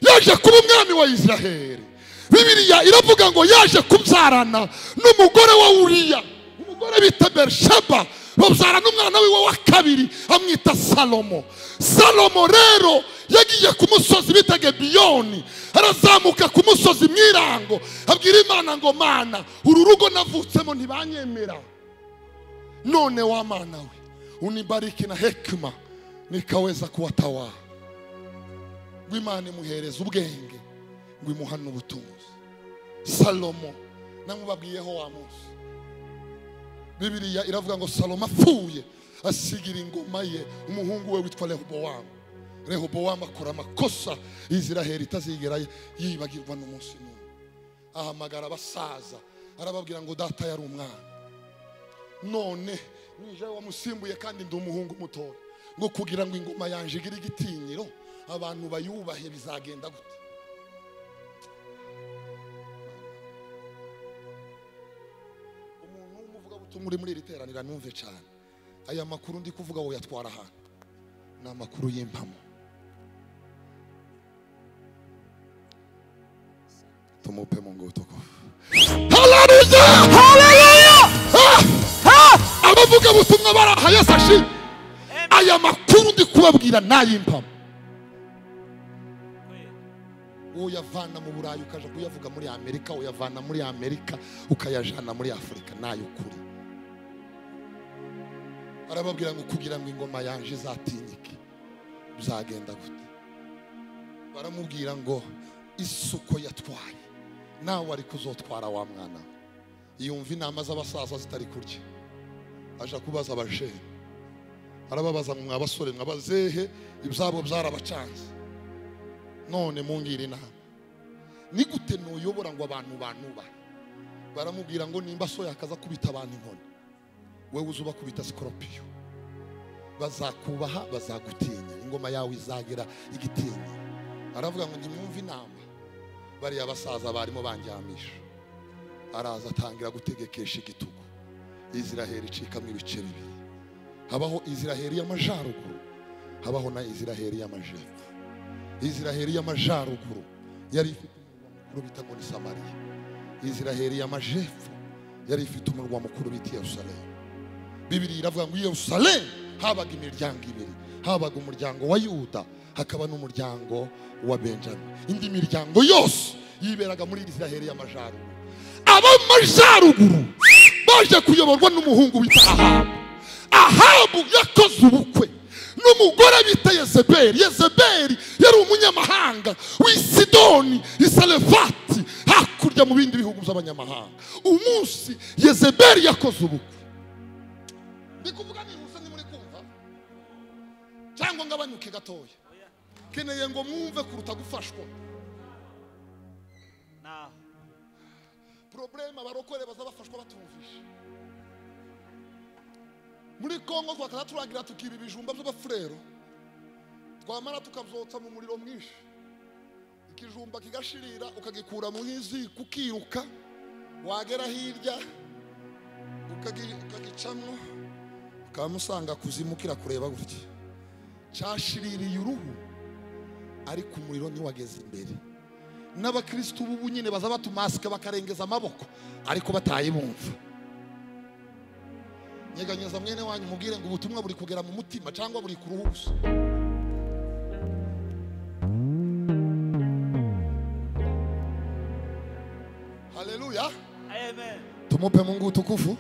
yaje kuba umwami wa isiraheli bibiliya iravuga ngo yaje kubyarana n'umugore wa uriya umugore bita berisheba babyarana n'umwana wiwe wa kabiri amwita salomo salomo rero yagiye ku musozi bita gebiyoni arazamuka ku musozi mwirango abwira imana ngo mana uru rugo navutsemo ntibanyemera none wa mana we unibariki na hekima nikaweza kuwatawala ngw'imana imuhereza ubwenge ngwimuha n'ubutunzi salomo namubabwiyeho wa munsi bibiliya iravuga ngo salomo apfuye asigira ingoma ye umuhungu we witwa rehobowamu rehobowamu akora amakosa iziraheli itazigera yibagirwa n'umunsi n'umwe ahamagara abasaza arababwira ngo data yari umwana none nije wamusimbuye kandi ndi umuhungu mutoya ngo kugira ngo ingoma yanjye igire igitinyiro abantu bayubahe bizagenda gute umuntu w'umuvugabutumwa uri muri iri teranira numve cyane aya makuru ndi kuvuga wowe yatwara ahantu ni amakuru y'impamo tumupe mu ngutu haleluya haleluya abavuga butumwa bari aha yesu ashimwe aya makuru ndi kubabwira n'ay'impamo uyavana mu burayi ukaja kuyavuga muri amerika uyavana muri amerika ukayajana muri afurika n'ay'ukuri arababwira ngo kugira ngo ingoma yanje izatinyike bizagenda gute baramubwira ngo isuko yatwaye nawe ariko uzotwara wa mwana we." yumva inama z'abasaza zitari kurya aja kubaza abajene arababaza ngo mwa basore mwabazehe ibyabo byarabacanze none mungire inama ni gute nuyobora ngo abantu banubahe baramubwira ngo nimba so yakaza kubita abantu inkoni wewe uza ubakubita sikoropiyo bazakubaha bazagutinya ingoma yawe izagira igitinya aravuga ngo nimwumve inama bariya basaza barimo banjyamisha araza atangira gutegekesha igitugu iziraheli icikamo ibice bibiri habaho iziraheli y'amajyaruguru habaho na iziraheli y'amajyepfo iziraheli y'amajyaruguru yari ifite umurwa mukuru bita ngo ni samariya iziraheli y'amajyepfo yari ifite umurwa mukuru bita yerusalemu bibiri iravuga ngo i yerusalemu habaga imiryango ibiri habaga umuryango wa yuda hakaba n'umuryango wa benjamin indi miryango yose yiberaga muri isiraheli y'amajyaruguru ab'amajyaruguru baje kuyoborwa n'umuhungu witwa ahabu ahabu yakoze ubukwe n'umugore bita yezebeli yezebeli yari umunyamahanga w'i sidoni isarefati hakurya mu bindi bihugu by'abanyamahanga umunsi yezebeli yakoze ubukwe ndi kuvuga nihuse ntimuri kumva cyangwa ngabanyuke gatoya keneye ngo mwumve kuruta gufashwa Naho. porobuleme abarokore baza bafashwa batumvishe muri kongo twakaza turangira tukiba ibijumba by'abafurero twamara tukabyotsa mu muriro mwinshi ikijumba kigashirira ukagikura mu nk'iziko ukiruka wagera hirya ukagi- ukagicamo ukamusanga kuzimukira kureba gutya cyashiririye uruhu ariko umuriro ntiwageze imbere n'abakirisitu b'ubu nyine baza batumasika bakarengeza amaboko ariko batayibumva nyeganyeza mwene wanyu umubwire ngo ubutumwa buri kugera mu mutima cyangwa buri ku ruhu gusa haleluya Amen. tumupe mungu utukufu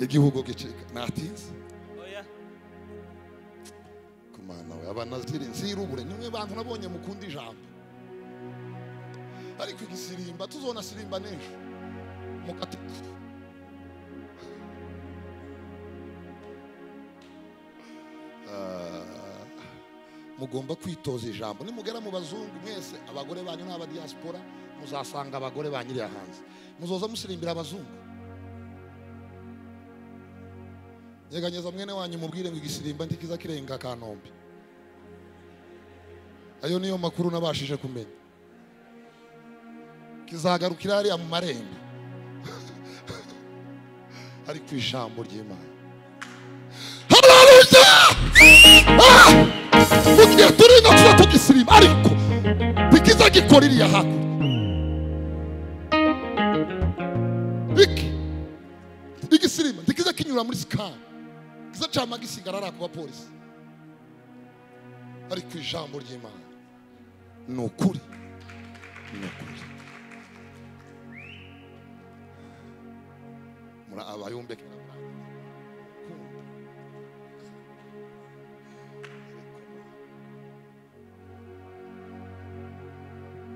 igihugu gicika natinze Oya. kumana we abanaziri nzirubure nimwe bantu nabonye mukunda ijambo ariko igisirimba tuzona sirimba n'ejo mukati Ah, mugomba kwitoza ijambo nimugera mu bazungu mwese abagore banyu n'aba diaspora muzasanga abagore banyu iriya hanze muzoza musirimbira abazungu nyeganyeza mwene wanyu mubwire ngo igisirimba ntikiza kirenga kanombe ayo niyo makuru nabashije kumenya kizagarukira hariya mu marembo ariko ijambo ry'imana haleluya Ah! mu gihe turi ino tuza tugisiriba ariko ntikiza gikora iriya hakurya iki igisiriba ntikiza kinyura muri sikani kiza cyama gisigara ari ak'abapolisi ariko ijambo ry'imana ni ukuri ni ukuri muri abayumbe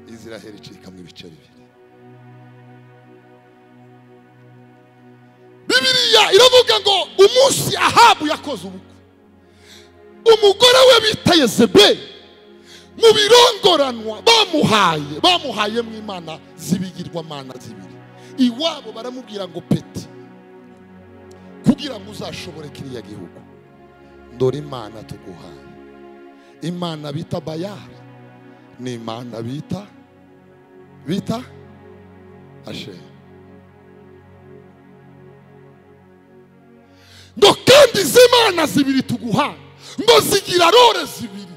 israheli icikamo ibice bibiri bibiliya iravuga ngo umunsi ahabu yakoze ubukwe umugore we bita yezebeli mu birongoranwa bamuhaye bamuhaye mu imana z'ibigirwamana zibiri iwabo baramubwira ngo peti kugira ngo uzashobore kiriya gihugu dore imana tuguhaye imana bita bayari ni imana bita bita ashera ngo kandi izi mana zibiri tuguha ngo zigira rore zibiri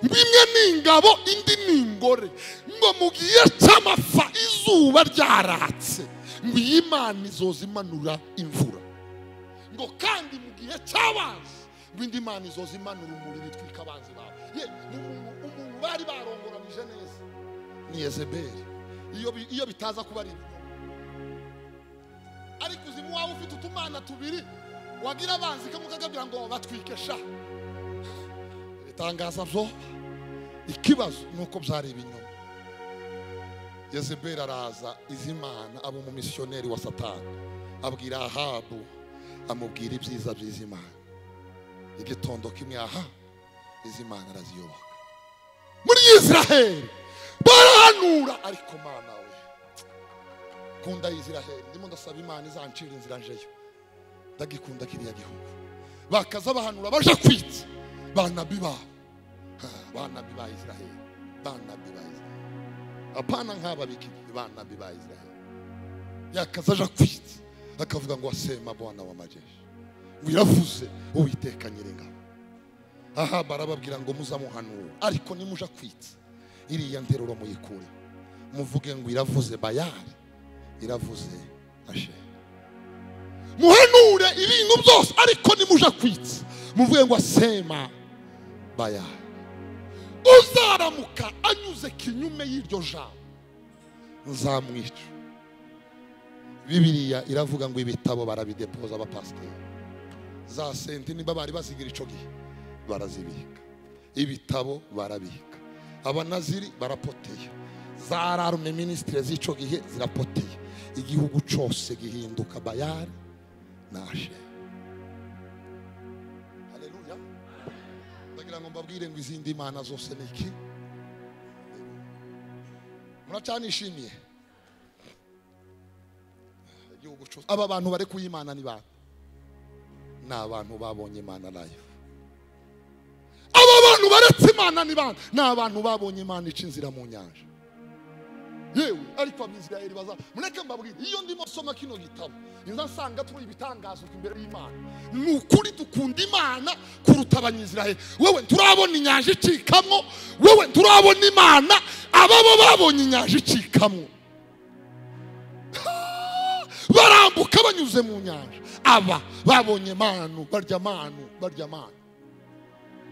ngo imwe ni ingabo indi ni ingore ngo mu gihe cy'amapfa izuba ryaratse ngo iyi mana izoza imanura imvura ngo kandi mu gihe cy'abanzi ngo indi mana izoza imanura umuriro itwika abanzi bawe ye ni umuntu umuntu bari barongoranije neza ni yezebeli iyo bi- iyo bitaza kuba ari ibinyoma ariko uzimu waba ufite utumana tubiri wagira abanzi kamwe ukagabira ngo batwike sha ibitangaza byo ikibazo ni uko byari ibinyoma yezebeli araza izimana aba umumisiyoneri wa satani abwira ahabu amubwira ibyiza by'izimana igitondo kimwe aha izimana araziyoboka muri israheli barahanura ariko mana we kunda Israheli ndimo ndasaba imana izancira inzira njeyo ndagikunda kiriya gihugu bakaza bahanura baja kwitsa banabi babo Ha, banabi ba Israheli banabi ba Israheli apana nk'aba bikini banabi ba Israheli yakaza aja kwitsa akavuga ngo wasema bwana wa majeshi ngo iravuze uwiteka nyir'ingabo aha barababwira ngo muzamuhanura ariko nimuja kwitsa iriya nteruro muyikure muvuge ngo iravuze bayari iravuze ashera muhanure ibintu byose ariko nimuja kwitsa muvuge ngo asema baya uzaramuka anyuze kinyume y'iryo jambo nzamwica bibiriya iravuga ngo ibitabo barabidepoza abapasiteri za senti niba bari bazigira icyo gihe barazibika ibitabo barabika abanaziri barapoteye za rarume minisitiri z'icyo gihe zirapoteye igihugu cyose gihinduka bayari nashe haleluya ndagira ngo mbabwire ngo izindi mana zose ni iki muracyanishimiye igihugu cyose aba bantu bari kuyimana ni bande ni abantu babonye imana live aba bantu baretse imana ni bande ni abantu babonye imana ica inzira mu nyanja yewe ariko abisirayeli baza mureke mbabwire iyo ndimo soma kino gitabo niza nsanga turi ibitangazo imbere y'imana ni ukuri dukunda imana kuruta abanyisirayeli wewe turabona inyanja icikamo wewe turabona imana ababo babonye inyanja icikamo barambuka banyuze mu nyanja aba babonye manu barya manu barya manu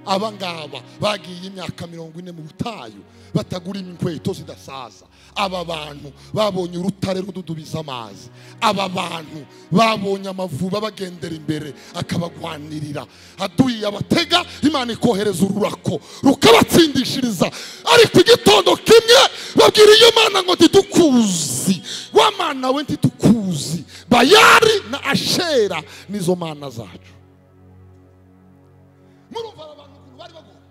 aba ngaba bagiye imyaka mirongo ine mu butayu batagura inkweto zidasaza aba bantu babonye urutare rududubiza amazi aba bantu babonye amavuba bagendera imbere akabagwanirira aduye abatega imana ikohereza ururako rukabatsindishiriza ariko igitondo kimwe babwira iyo mana ngo ntidukuzi wa mana we ntitukuzi bayari na ashera nizo mana zacu murumva aba bantu ukuntu bari bagomba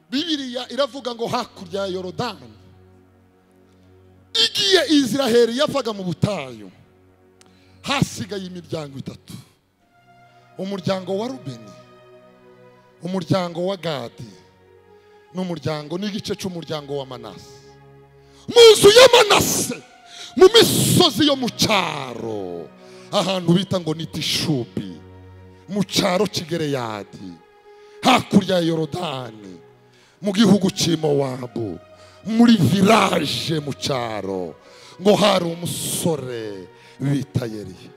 bibiriya iravuga ngo hakurya ya yorodani igiye iziraheli yavaga mu butayu hasigaye imiryango itatu umuryango wa rubeni umuryango wa gadi n'umuryango n'igice cy'umuryango wa manase mu nzu ya manase mu misozi yo mu cyaro ahantu bita ngo ni tishubi mu cyaro kigereyadi hakurya ya yorodani mu gihugu cy'imowabu muri viraje mu cyaro ngo hari umusore bita yeriya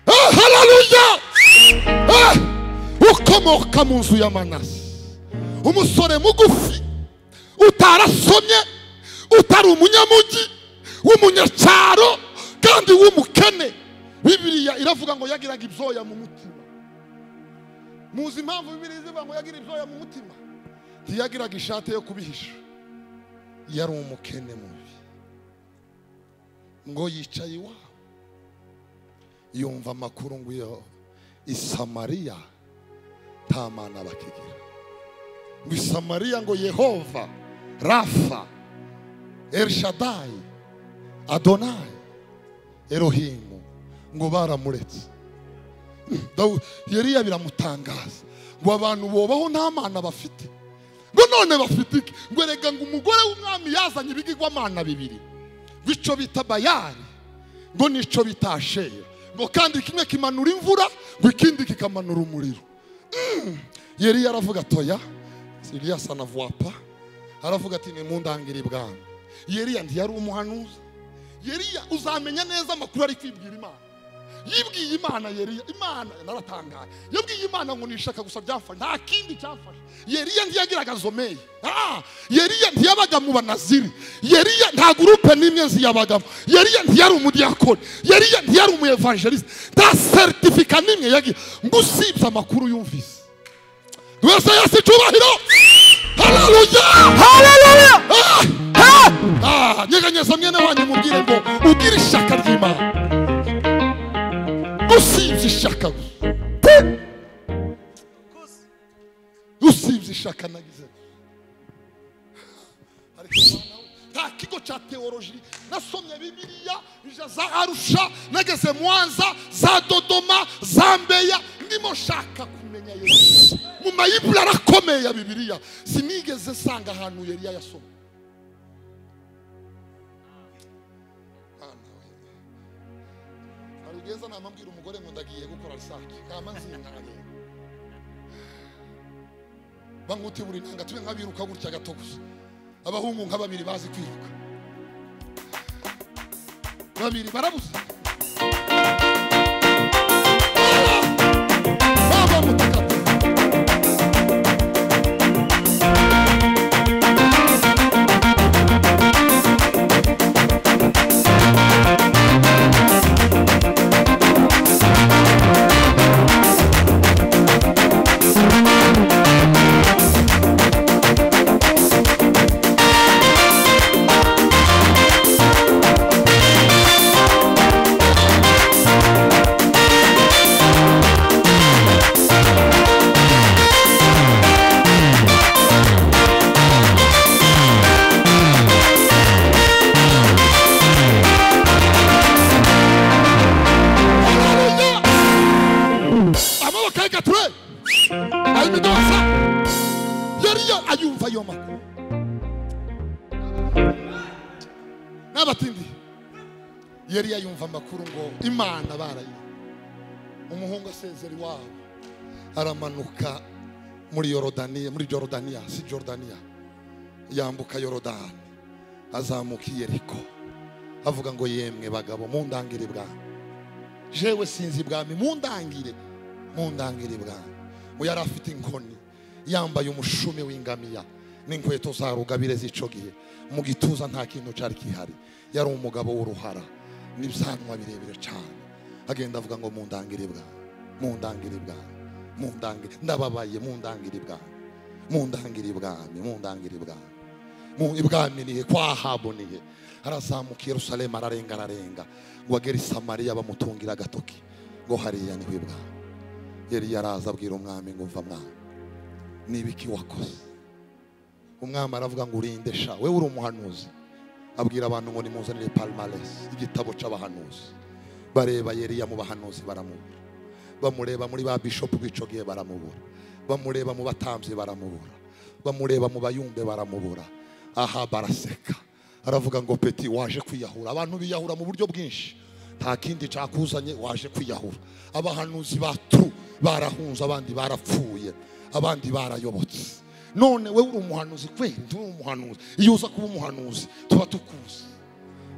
Ah, haleluya Ah, ukomoka mu nzu ya manase umusore mugufi utarasomye utari umunyamujyi w'umunyacyaro kandi w'umukene bibiliya iravuga ngo yagiraga ibyoya mu mutima muzi impamvu bibiliya ivuga ngo yagira ibyoya mu mutima ntiyagiraga ishati yo kubihisha yari umukene mubi ngo yicaye iwabo yumva amakuru ngo iyo isamariya nta mana bakigira ngo isamariya ngo yehova rafa elshadayi adonayi erohimu ngo baramuretse Dawu- yeriya biramutangaza ngo abantu bobaho nta mana bafite ngo none bafite iki ngo erega ngo umugore w'umwami yazanye ibigirwamana bibiri bico bita bayari ngo nico bita ashera ngo kandi kimwe kimanura imvura ngo ikindi kikamanura umuriro yari yaravuga toya siriya sanavwapa aravuga ati nimundangire ibwami yeriya ntiyari umuhanuzi yeriya uzamenya neza amakuru ari kwibwira imana yibwiye imana yeriya imana naratangaye yabwiye imana ngo nishaka gusa byafashe nta kindi cyafashe yeriya ntiyagiraga zomeye Ah, yeriya ntiyabaga mu banaziri yeriya nta gurupe n'imwe ziyabagamo yeriya ntiyari umudiyakoni yeriya ntiyari umuyevangelisite nta seritifika n'imwe yagira ngo usibye amakuru yumvise wese yasi icyubahiro hararuya hararuya nyeganyeza mwene wanyu mubwire ngo ubwire ishyaka ry'imana usibye ishyaka gusa usibye ishyaka nagize Ariko noneho nta kigo cya teoloji nasomye bibiliya nja za arusha nageze mwanza za dodoma za mbeya ndimo nshaka kumenya yesu mu mayibura arakomeye ya bibiliya sinigeze nsanga ahantu yeriya yasomye hari ugeza namambwira umugore ngo ndagiye gukora risake kama nzingaye banguti buri nanga tube nkabiruka gutya gato gusa abahungu nka babiri bazi kwiruka babiri barabuze baba mtakatifu Haleluya! amaboko ayikature ayimidosa yari ya- ayumva ayo makuru n'abatindi yari yayumva amakuru ngo imana barayi umuhungu asezera iwabo aramanuka muri yorodaniya muri jorodaniya si jorodaniya yambuka yorodani azamuka i yeriko avuga ngo yemwe bagabo mundangire bwanyu jewe sinzi ibwami mundangire mundangire ibwami ngo yari afite inkoni yambaye umushumi w'ingamiya n'inkweto za rugabire z'ico gihe mu gituza nta kintu cari kihari yari umugabo w'uruhara n'ibyanwa birebire cyane agenda avuga ngo mundangire ibwami mundangire ibwami mundangire ndababaye mundangire ibwami mundangire ibwami mundangire ibwami mu ibwami nihe kwa ahabu nihe arazamuka i yerusalemu ararenga ararenga ngo agere i samariya bamutungira agatoki ngo hariya niho ibwami yari yaraza abwira umwami ngo mva mwami niba iki wakoze umwami aravuga ngo urinde sha we uri umuhanuzi abwira abantu ngo nimuzanire palimaresi igitabo cy'abahanuzi bareba yeriya mu bahanuzi baramubura bamureba muri ba bishopu b'ico gihe baramubura bamureba mu batambyi baramubura bamureba mu bayumbe baramubura aha baraseka aravuga ngo peti waje kwiyahura abantu biyahura mu buryo bwinshi nta kindi cyakuzanye waje kwiyahura abahanuzi batu barahunze abandi barapfuye abandi barayobotse none we uri umuhanuzi kweli uri umuhanuzi iyo uza kuba umuhanuzi tuba tukuzi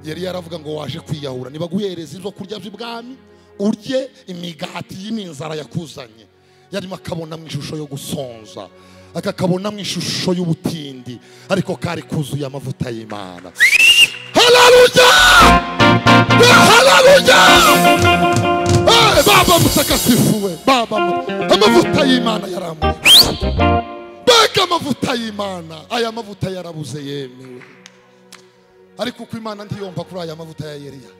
yari yaravuga ngo waje kwiyahura nibaguhereza ibyo kurya by'ibwami urye imigati y'iminzara yakuzanye yarimo akabona mu ishusho yo gusonza akakabona mu ishusho y'ubutindi ariko kari kuzuye amavuta y'imana haleluya haleluya Eh, baba mutakatifu we baba mu- amavuta y'imana yarambuye mbega amavuta y'imana aya mavuta yarabuze yemewe ariko uko imana ntiyomba kuri aya mavuta ya yeriya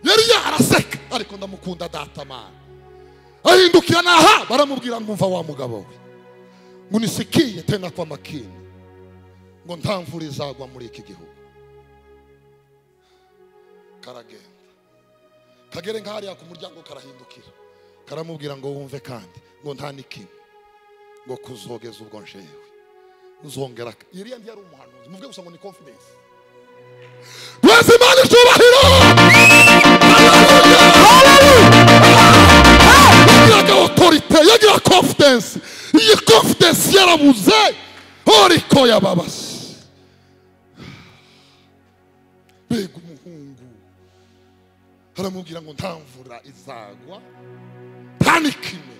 yeriya araseka ariko ndamukunda data mana ahindukira naha baramubwira ngo umva wa mugabo we ngo unisikiye tena kwa makini ngo nta mvura izagwa muri iki gihugu karagenda kagere nka hariya ku muryango karahindukira karamubwira ngo wumve kandi ngo nta n'ikimwe ngo kuzogeza ubwo njewe uzongera yeriya ntiyari umuhanuzi muvuge gusa ngo ni confidence Bless him and icyubahiro yagiraga otorite yagira confidence iyi confidence yarabuze horiko yababase mbega umuhungu aramubwira ngo nta mvura izagwa nta n'ikime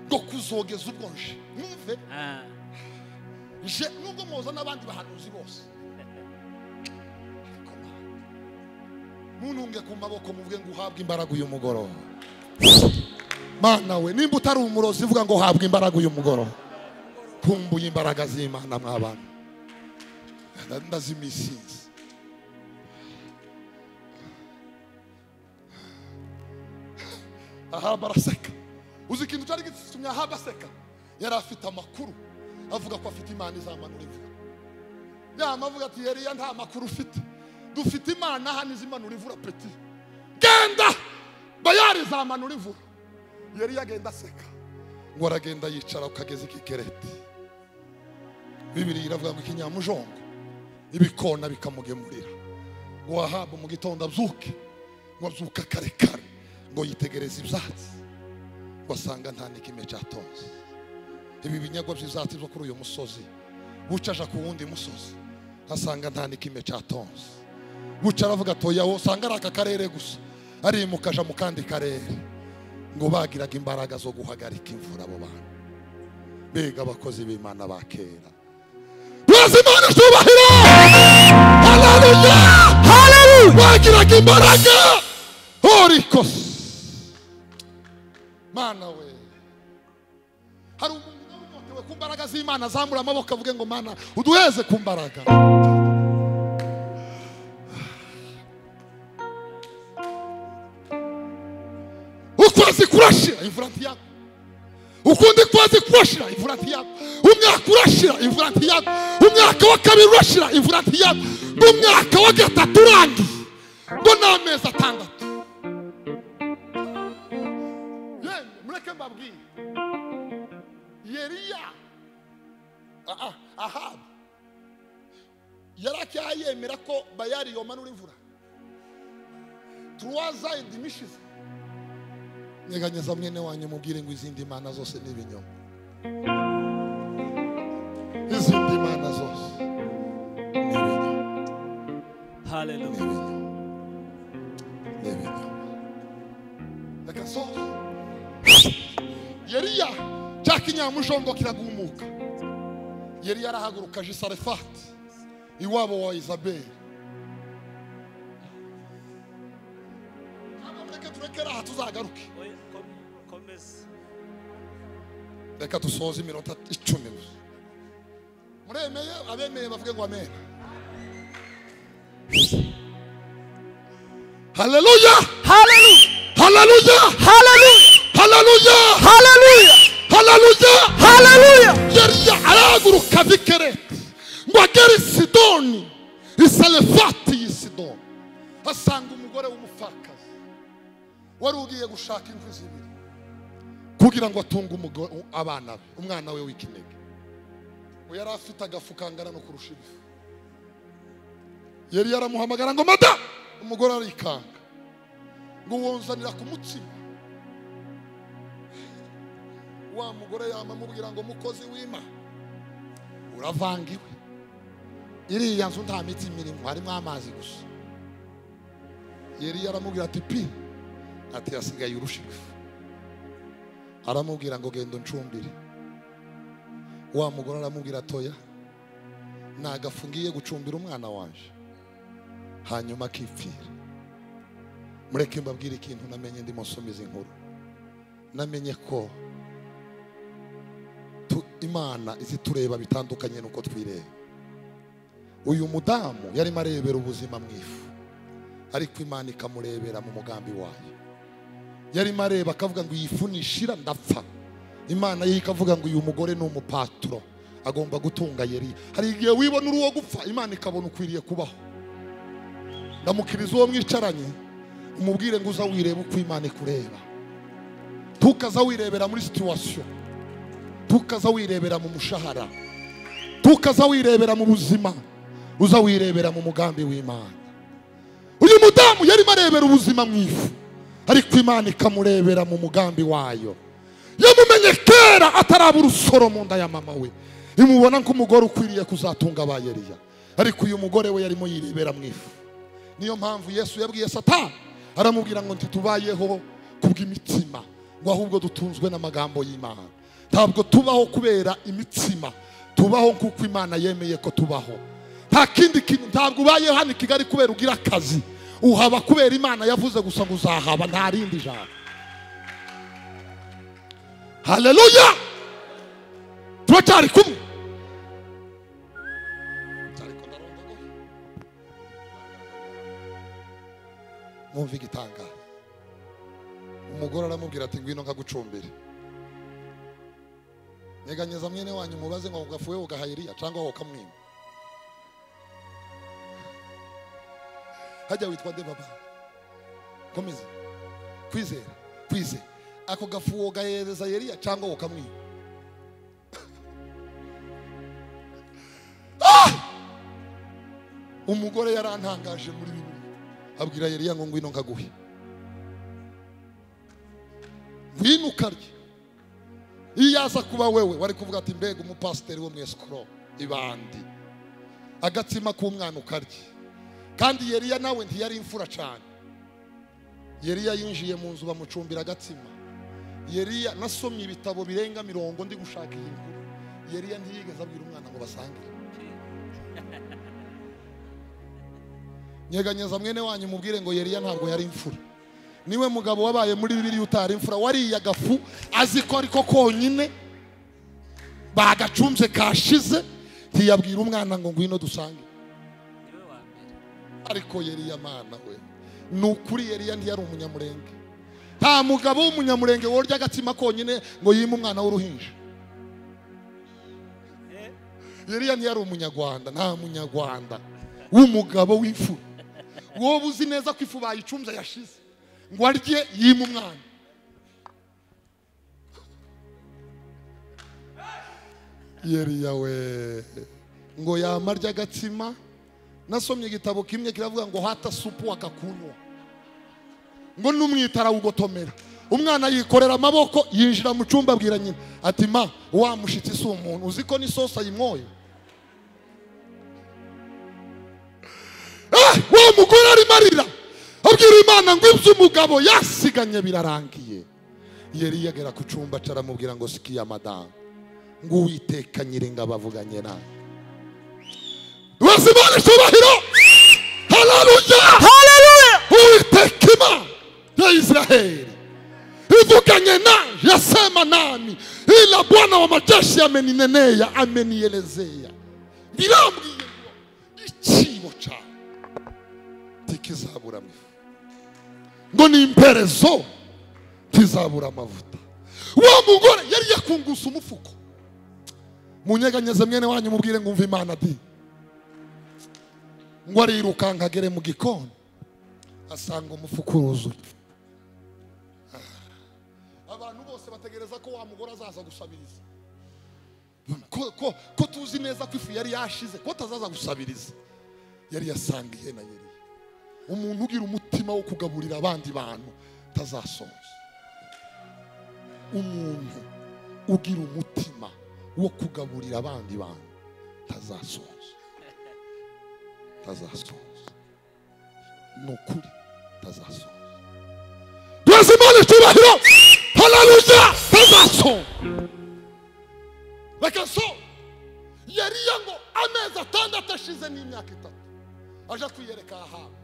ngo kuzogeza ubwo nje mwumve Ah, nje nubwo mwoza n'abandi bahanuzi bose ariko mwana, ntuntunge ku maboko muvuge ngo uhabwe imbaraga uyu mugoroba mana we nimba utari umurozi uvuga ngo uhabwe imbaraga uyu mugoroba kumbuye imbaraga z'imana mw'abana Nda- ndazimisinzi ahaba araseka uzi ikintu cyari gitumye ahaba aseka yari afite amakuru avuga ko afite imana izamanura imvura yama avuga ati yeriya nta makuru ufite dufite imana aha n'izimanura imvura peti genda bayari izamanura imvura yeriya agenda aseka ngo aragenda yicara ku kagezi k'ikereti bibiri iravuga ngo ikinyamujongo ibikona bikamugemurira ngo wahabwa mu gitondo abyuke ngo abyuke kare kare ngo yitegereze ibyatsi wasanga nta n'ikime cyatonze ibi binyagwa by'ibyatsi byo kuri uyu musozi bucaja ku wundi musozi asanga nta n'ikime cyatonze buca aravuga atoya wo usanga ari aka karere gusa arimuka aja mu kandi karere ngo bagiraga imbaraga zo guhagarika imvura abo bantu mbega abakozi b'imana ba kera bazi imana itubahira haleluya haleluya bagiraga imbaraga horikosi mana we hari umuntu nawe unyotewe ku mbaraga z'imana azamura amaboko avuge ngo mana uduheze ku mbaraga ukwazi kurashira imvura ntiyagwa ukundi kwazi kurashira imvura ntiyagwa umwaka urashira imvura ntiyagwa umwaka wa kabiri urashira imvura ntiyagwa n'umwaka wa gatatu urangiye ngo ni amezi atandatu yemwe mureke mbabwire yeriya aha ahabu yari akayemera ko bayari yomanura imvura turuwaza idimishize nyeganyeza mwene wanyu mubwire ngo izindi mana zose ni ibinyoma izindi mana zose ni ibinyoma ni Hallelujah. ibinyoma ni ibinyoma reka sohoke yeriya cya kinyamujongo kiragumuka yeriya arahaguruka aje i sarefati iwabo wa izabeli ntabwo mureke turekere aha tuzagaruke Oya, kom- komeza. reka dusoze iminota icumi gusa muremeye abemeye bavuge ngo amen haleluya Hallelujah. haleluya Hallelujah. haleluya Hallelujah. haleluya Hallelujah. yariya arahaguruka ava i kereti ngo agere i sidoni isalefati y'i sidoni asanga umugore w'umupfakazi wari ugiye gushaka imvu zibiri kugira ngo atunge umugore- abana be umwana we w'ikinege ngo yari afite agafu kangana no kurusha ibifu yari yaramuhamagara ngo mada umugore arikanga ngo wonzanira ku mutsima wa mugore yama amubwira ngo mukozi w'ima uravangiwe iriya nzu nta miti imirimo harimo amazi gusa yari yaramubwira ati pi ati hasigaye urushirwe aramubwira ngo genda uncumbire wa mugore aramubwira atoya nagafungiye gucumbira umwana wanje hanyuma akipfira mureke mbabwire ikintu namenye ndimo nsoma izi nkuru namenye ko tu- imana izitureba bitandukanye n'uko twireba uyu mudamu yarimo arebera ubuzima mu ifu ariko imana ikamurebera mu mugambi wayo yarimo areba akavuga ngo iyi fu nishira ndapfa imana ye ikavuga ngo uyu mugore ni umupaturo agomba gutunga yeriya hari igihe wibona uri uwo gupfa imana ikabona ukwiriye kubaho ndamukiriza uwo mwicaranye umubwire ngo uza wireba uko imana ikureba tukaza wirebera muri situwasiyo tukaza wirebera mu mushahara tukaza wirebera mu buzima uza wirebera mu mugambi w'imana uyu mudamu yarimo arebera ubuzima mu ifu ariko imana ikamurebera mu mugambi wayo yamumenye kera ataraba urusoro mu nda ya mama we imubona nk'umugore ukwiriye kuzatunga ba yeriya ariko uyu mugore we yarimo yirebera mu ifu niyo mpamvu yesu yabwiye satani aramubwira ngo ntitubayeho kubw'imitsima ngo ahubwo dutunzwe n'amagambo y'imana ntabwo tubaho kubera imitsima tubaho nk'uko imana yemeye ko tubaho nta kindi kintu ntabwo ubayeho hano i kigali kubera ugira akazi uhaba kubera imana yavuze gusa ngo uzahaba nta rindi jambo haleluya turacyari kumwe Ariko ndarondogoye. mwumva igitangaza umugore aramubwira ati ngwino nkagucumbire nyeganyeza mwene wanyu mubaze ngo gafuwe ugaha Eliya cyangwa wowe ukamwima hajya witwa nde baba komeza kwizera kwizera ako gafu wogahereza yeriya cyangwa wowe ukamwima Ah! umugore yarantangaje muri bibiri abwira yeriya ngo ngwino nkaguhe ngwino ukarye iyo yaza kuba wewe wari kuvuga ati mbega umupasiteri wo mu esikoro ibandi agatsima k'umwana ukarye kandi yeriya nawe ntiyari imfura cyane yeriya yinjiye mu nzu bamucumbira agatsima yeriya nasomye ibitabo birenga mirongo ndi gushaka iyi nkuru yeriya ntiyigeze abwira umwana ngo basange nyeganyeza mwene wanyu mubwire ngo yeriya ntabwo yari imfura niwe mugabo wabaye muri bibiri utari imfura wariye agafu azi ko ariko konyine bagacunze kashize ntiyabwira umwana ngo ngwino dusange niwe wa mbere ariko yeriya mana we ni ukuri yeriya ntiyari umunyamurenge nta mugabo w'umunyamurenge worya agatsima konyine ngo yime umwana w'uruhinja yeriya ntiyari umunyarwanda nta munyarwanda w'umugabo w'ifu wowe uzi neza ko ifu bayicunze yashize ngo arye yime umwana yeriya we ngo yama arya agatsima nasomye igitabo kimwe kiravuga ngo hata supu wakakunywa ngo n'umwitara wugotomera umwana yikorera amaboko yinjira mu cyumba abwira nyina ati ma wa mushitsi si umuntu uzi ko n'isosi ayimwoye Ah, wa mugore arimo arira abwira imana ngo ibyo umugabo yasiganye birarangiye yari yagera ku cyumba aramubwira ngo sikiya madamu ngo uwiteka nyiringa bavuganye nawe bazimana icyubahiro hararuya Hallelujah. uwiteka imana ya israheli ivuganye na yasema nami ila bwana wa majeshi amenineneya amenielezea birambwiye ngo ikibo cyane ntikizabura mu ifu ngo ni imperezo ntizabura amavuta wa mugore yari yakunguse umufuko munyeganyeze mwene wanyu mubwire ngo umve imana di ngo arirukanka agere mu gikoni asanga umufuka uruzuye abantu bose bategereza ko wa mugore azaza gusabiriza ko, ko, ko tuzi neza ko ifu yari yashize ko atazaza gusabiriza yari yasangiye na yeri umuntu ugira umutima wo kugaburira abandi bantu tazasoza umuntu ugira umutima wo kugaburira abandi bantu tazasoza tazasoza ni ukuri tazasoza tuweze imana icyubahiro hararuja tazasoza reka so yariya ngo amezi atandatu ashize n'imyaka itatu aje kwiyereka ahabu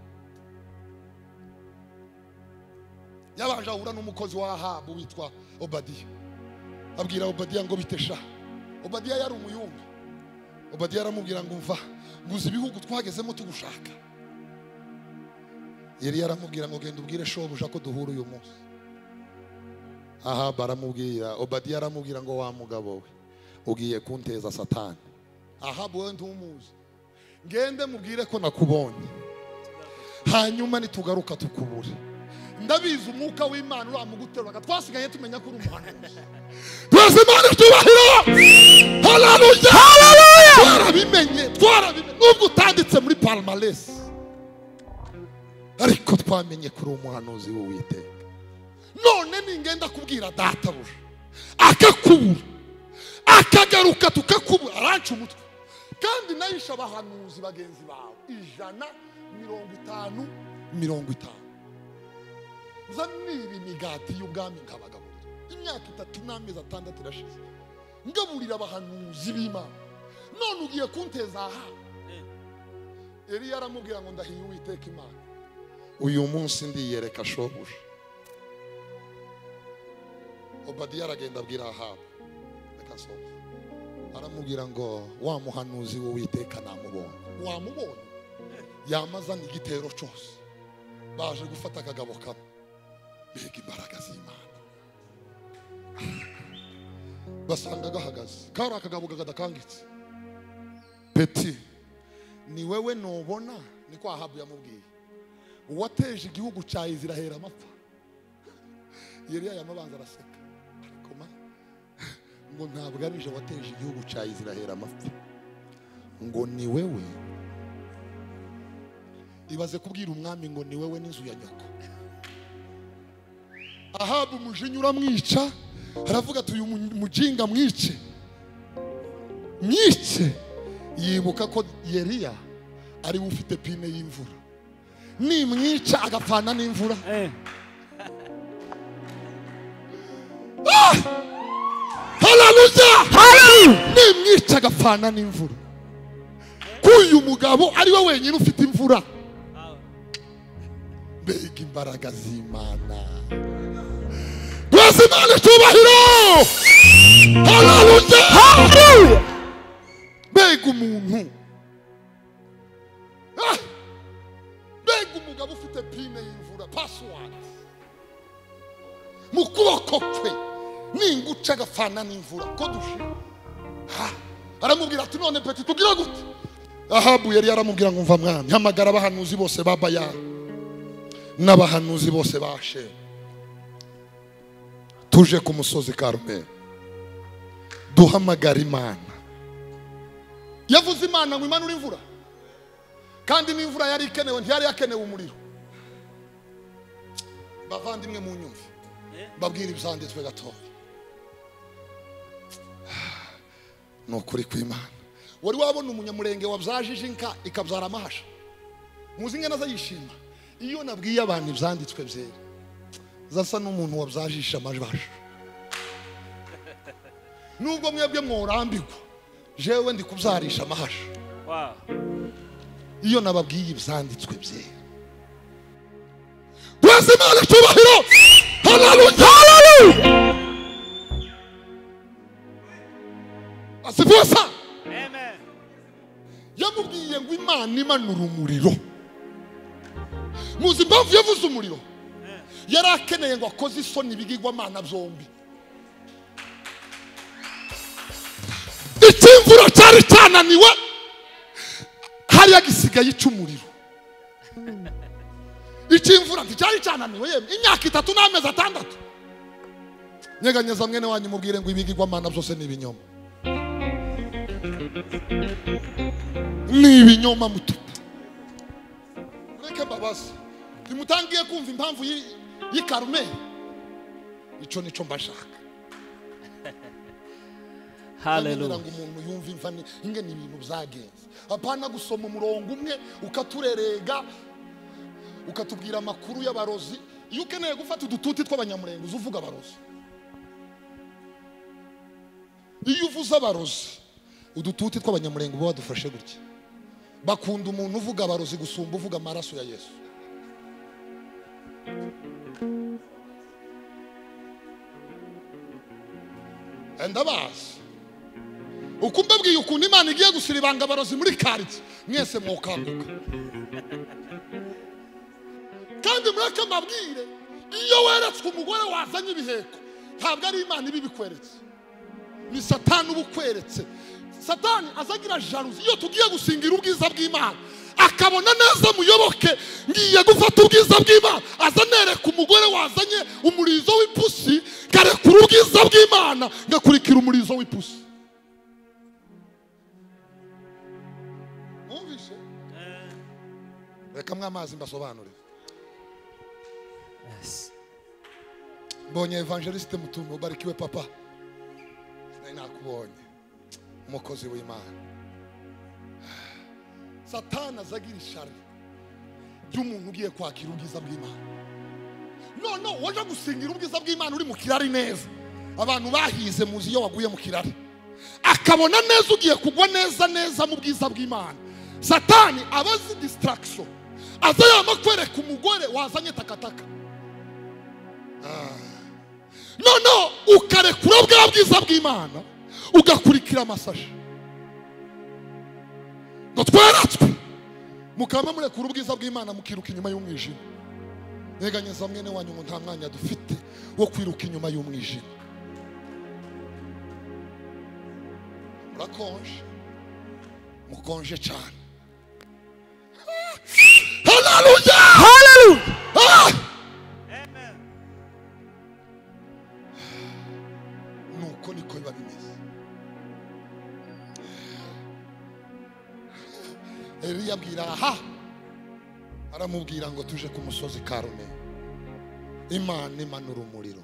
yabanje ahura n'umukozi wa ahabu witwa obadiya abwira obadiya ngo bitesha obadiya yari umuyumbi obadiya aramubwira ngo mva nguze ibihugu twagezemo tugushaka yari yaramubwira ngo genda ubwire shobuja ko duhura uyu munsi aha baramubwira obadiya aramubwira ngo wa mugabo we ugiye kunteza satani aha wowe ntumuzi ngende mubwire ko nakubonye hanyuma nitugaruka tukubure ndabizi umwuka w'imana uramuguteruraga twasigaye tumenya ko uri umuhanuzi twese imana itubahiro hararuya twarabimenye twarabimenye nubwo utanditse muri parimalesi ariko twamenye ko uri umuhanuzi w'uwiteka none ningenda kubwira databuja akakubura akagaruka tukakubura aranca umutwe kandi nayishe abahanuzi bagenzi bawe ijana mirongo itanu mirongo itanu nza niba imigati y'ubwami nkabagaburira imyaka itatu n'amezi atandatu irashize ngaburira abahanuzi b'imana none ugiye kunteza aha yari yaramubwira ngo ndahiye uwiteka imana uyu munsi ndiyereka shobuja obadiya aragenda abwira ahabu reka nsohoke aramubwira ngo wa muhanuzi w'uwiteka namubonye wamubonye yamazana igitero cyose baje gufata akagabo kamwe mbega imbaraga z'imana basanga gahagaze kari akagabo kadakangitse peti ni wewe nubona niko ahabu yamubwiye uwateje igihugu cya izirahera amapfa yeriya yamabanza araseka ariko ma ngo ntabwo ari nje wateje igihugu cya izirahera amapfa ngo ni wewe ibaze kubwira umwami ngo ni wewe n'inzu ya nyoko ahabu umujinya uramwica aravuga ati uyu mu- mujinga mwice mwice yibuka ko yeriya ariwe ufite pine y'imvura nimwica agapfana n'imvura hararuya Hallelujah. nimwica agapfana n'imvura ko uyu mugabo ari we wenyine ufite imvura mbega imbaraga z'imana rwose imana icyubahiro hararuya Hallelujah. mbega umuntu Ah! mbega umugabo ufite pine y'imvura pasiwadi mu kuboko kwe ninguca agafana n'imvura ko dushira Ah! aramubwira ati none peti tugira gute ahabu yari yaramubwira ngo mva mwami hamagara abahanuzi bose ba bayali n'abahanuzi bose ba shemu tuje ku musozi karumeli duhamagara imana yavuze imana ngo imanure imvura kandi n'imvura yari ikenewe ntiyari yakenewe umuriro bavandimwe mu nyumva babwira ibyanditswe gatoya ni ukuri kw'imana wari wabona umunyamurenge wabyajije inka ikabyara amahasha muzi inka nazo yishima iyo nabwiye abantu ibyanditswe byera zasa n'umuntu wabyajishe amajasha nubwo mwebwe mworambirwa jewe ndi kubyarisha amahasha Wow. iyo nababwiye ibyanditswe byera rwose imana icyubahiro hararuya asifusa Amen. yamubwiye ngo imana imanura umuriro muzi impamvu yavuze umuriro yari akeneye ngo akoze isoni ibigirwamana byombi icyimvura cyari cyananiwe hariya gisigaye ica umuriro icyimvura nticyari cyananiwe yemwe imyaka itatu n'amezi atandatu nyeganyeza mwene wanyu mubwire ngo ibigirwamana byose ni ibinyoma ni ibinyoma mututu mureke mbabaze ntimutangiye kumva impamvu y'i- y'i karumeli icyo nicyo mbashaka Hallelujah. ngo umuntu yumve imva ni- inge ni ibintu byagenze apana gusoma umurongo umwe ukaturerega ukatubwira amakuru y'abarozi iyo ukeneye gufata udututi tw'abanyamurenge uza uvuga abarozi iyo uvuze abarozi udututi tw'abanyamurenge uba wadufashe gutya bakunda umuntu uvuga abarozi gusumba uvuga amaraso ya yesu ndabazi uko mbabwiye ukuntu imana igiye gusira ibanga abarozi muri karitsiye mwese mwokanguka kandi mureke mbabwire iyo weretswe umugore wazanye ibiheko ntabwo ari imana ibi bikweretse ni satani uba ukweretse satani azagira jaruzi iyo tugiye gusingira ubwiza bw'imana akabona neza muyoboke ngiye gufata ubwiza bw'imana azanereka umugore wazanye umurizo w'ipusi ngarekura ubwiza bw'imana ngakurikira umurizo w'ipusi mwumvise reka mwamazi mbasobanurire Yes. mbonye evangeliste mutumba ubarikiwe papa nari nakubonye umukozi w'imana satani azagira ishari ry'umuntu ugiye kwakira ubwiza bw'imana none waje gusingira ubwiza bw'imana uri mu kirari neza abantu bahize muzi iyo waguye mu kirari akabona neza ugiye kugwa neza neza mu bwiza bw'imana satani aba azi disitaragisiyo aza yama kwereka umugore wazanye takataka noneho ukarekura bwa bwiza bw'imana ugakurikira amasashi ngo tweratswe mukaba murekura ubwiza bw'imana mukiruka inyuma y'umwijima neganyeza mwene wanyu ngo nta mwanya dufite wo kwiruka inyuma y'umwijima murakonje mukonje cyane hararuya Hallelujah. Ah! nuko niko biba bimeze Eliya abwira aha aramubwira ngo tuje ku musozi karume imana imanura umuriro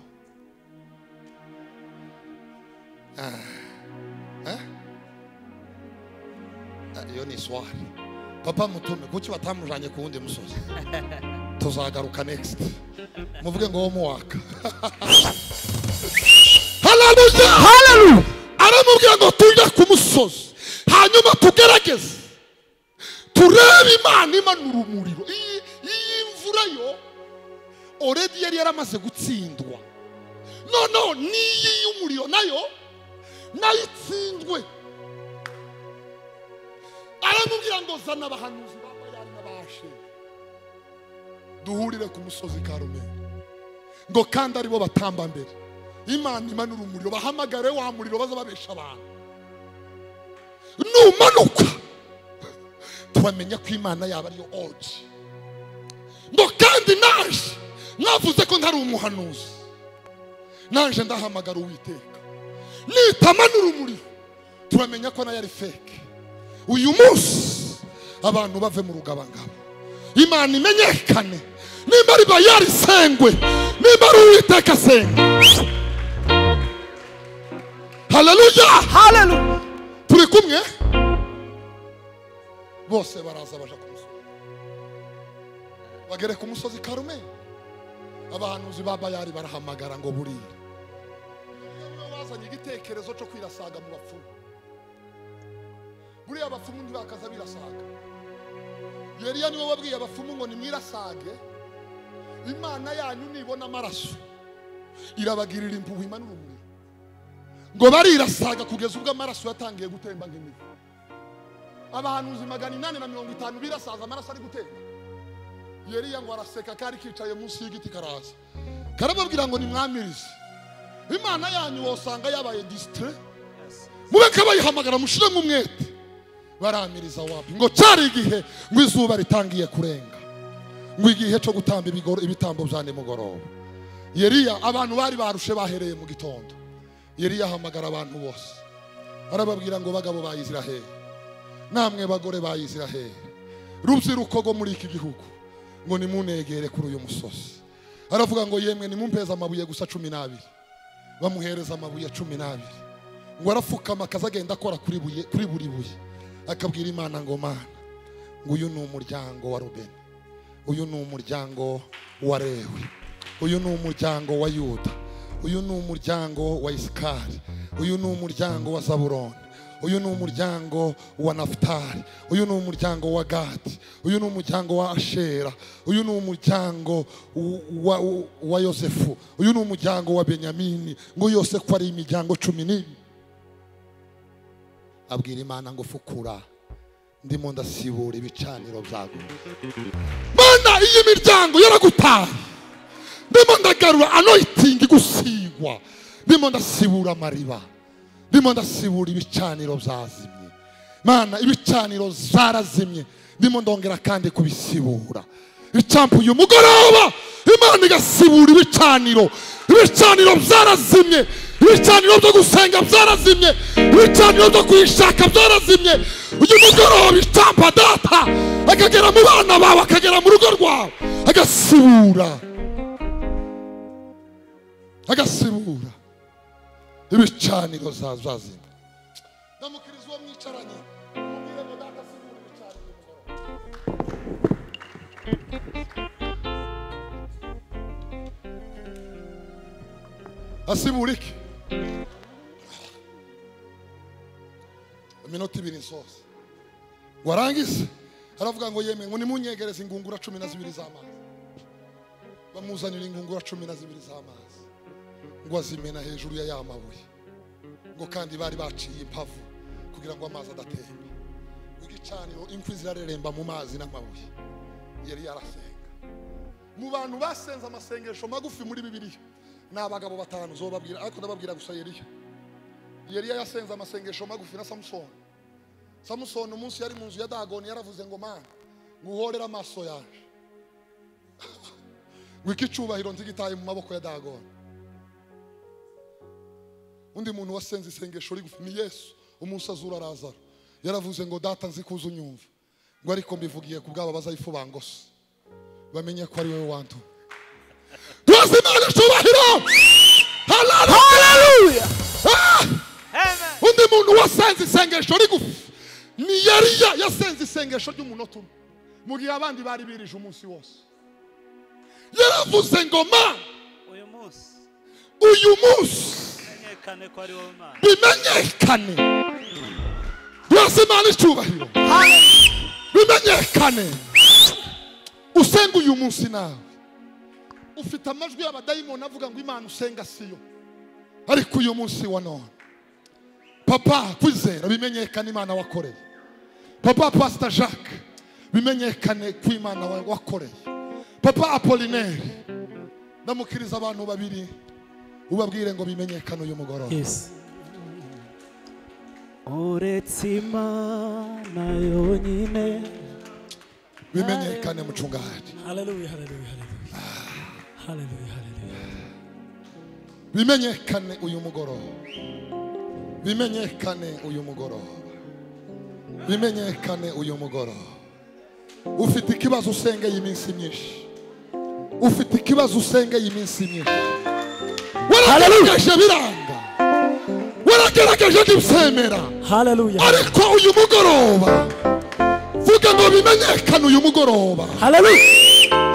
Ah. Eh? Ah, iyo ni iswari papa mutume kuki batamujanye ku wundi musozi tuzagaruka next muvuge ngo wo muwaka hararuja Hallelujah. aramubwira ngo tujye ku musozi hanyuma tugerageze turebe imana imanura umuriro iyi iyi mvura yo oredi yari yaramaze gutsindwa noneho n'iyi y'umuriro nayo nayo itsinzwe aramubwira ngo zana abahanuzi ba bayali n'abashe duhurire ku musozi karumeri ngo kandi aribo batamba mbere imana imanura umuriro bahamagare wa muriro baza babesha abantu numanuka tubamenya ko imana yaba ariyo oji ngo kandi naje mwavuze ko ntari umuhanuzi naje ndahamagara uwiteka nitamanura umuriro turamenya ko nayo ari feke uyu munsi abantu bave mu rugabangabo imana imenyekane nimba ari bayari sengwe nimba ari uwiteka sengwe haleluya Hallelujah. turi kumwe bose baraza baja ku musozi bagere ku musozi karume abahanuzi ba bayari barahamagara ngo buriya niwe bazanye igitekerezo cyo kwirasaga mu bapfumu buriya abapfumu ntibakaza birasaga yeriya niwe wabwiye abapfumu ngo nimwirasage imana yanyu nibona amaraso irabagirira impuhwe imanura umuriro ngo barirasaga kugeza ubwo amaraso yatangiye gutemba nk'imivu abahanuzi magana inani na mirongo itanu birasaza amaraso ari gutemba yeriya ngo araseka kari kicaye munsi y'igiti karaza karababwira ngo nimwamirize imana yanyu wosanga yabaye disitire mube kabayihamagara mushiremo umwete baramiriza wapi ngo cyari igihe ngo izuba ritangiye kurenga ngo igihe cyo gutamba ibigoro- ibitambo bya nimugoroba yeriya abantu bari barushe bahereye mu gitondo yeriya ahamagara abantu bose arababwira ngo bagabo ba isiraheli namwe bagore ba isiraheli rubyiruko rwo muri iki gihugu ngo nimunegere kuri uyu musozi aravuga ngo yemwe nimumpeze amabuye gusa cumi n'abiri bamuhereza amabuye cumi n'abiri ngo arapfukama akaza agenda akora kuri buye kuri buri buye akabwira imana ngo mana ngo uyu ni umuryango wa rubeni uyu ni umuryango wa lewi uyu ni umuryango wa yuda uyu ni umuryango wa isikari uyu ni umuryango wa zaburoni uyu ni umuryango wa nafutari uyu ni umuryango wa gadi uyu ni umuryango wa ashera uyu ni umuryango w- wa, wa yosefu uyu ni umuryango wa benyamini ngo yose ko ari imiryango cumi n'ibiri abwira imana ngo fukura ndimo ndasibura ibicaniro byago mana iyi miryango yaragutaye ndimo ndagarura anoyitingi gusigwa ndimo ndasibura amariba ndimo ndasibura ibicaniro byazimye mana ibicaniro zarazimye ndimo ndongera kandi kubisibura icampu uyu mugoroba imana igasibura ibicaniro ibicaniro byarazimye ibicaniro byo gusenga byarazimye ibicaniro byo kuyishaka byarazimye uyu mugoroba icampa data akagera mu bana bawe akagera mu rugo rwawe agasibura agasibura ibicaniro za- zazimye ndamukiriza uwo mwicaranye mubwire ngo data sibura ibicaniro mugoroba asibura iki iminota ibiri nsoza warangiza aravuga ngo yemeye ngo nimunyegereze ingungura cumi na zibiri z'amazi bamuzanira ingungura cumi na zibiri z'amazi ngo azimena hejuru ya ya mabuye ngo kandi bari baciye impavu kugira ngo amazi adatemba ngo igicaniro imfu zirareremba mu mazi n'amabuye yari yarasenga mu bantu basenze amasengesho magufi muri bibiliya ni abagabo batanu zobabwira ariko ndababwira gusa yeriya yeriya yasenze amasengesho magufi na samusoni samusoni umunsi yari mu nzu ya dagoni yaravuze ngo mana nguhorere amaso yaje ngo iki cyubahiro nzigitaye mu maboko ya dagoni undi muntu wasenze isengesho rigufi ni yesu umunsi azura arazara yaravuze ngo data nzi kuza unyumva ngo ariko mbivugiye ku bwabo bazayifu bangose bamenye ko ari wowe wantuma tuzi imana icyubahiro haleluya Amen. undi muntu wasenze isengesho rigufi ni yariya yasenze isengesho ry'umunota umwe mu gihe abandi bari birije umunsi wose yaravuze ngo ma Uyu munsi uyu munsi bimenyekane ko ari wowe mana bimenyekane byose imana icyubahiro bimenyekane usenga uyu munsi nawe ufite amajwi y'abadayimoni avuga ngo imana usenga siyo ariko uyu munsi wa none papa kwizera bimenyekane imana wakoreye papa pasita jacques bimenyekane ko imana wa- wakoreye papa apolineri ndamukiriza abantu babiri ubabwire ngo bimenyekane uyu mugoroba Yes. uretse imana yonyine bimenyekane mucungahaji Hallelujah, hallelujah, hallelujah. Hallelujah, hallelujah. bimenyekane uyu mugoroba bimenyekane uyu mugoroba bimenyekane uyu mugoroba ufite ikibazo usengeye iminsi myinshi ufite ikibazo usengeye iminsi myinshi waragerageje biranga waragerageje ntibyemera Hallelujah. ariko uyu mugoroba vuga ngo bimenyekane uyu mugoroba Hallelujah.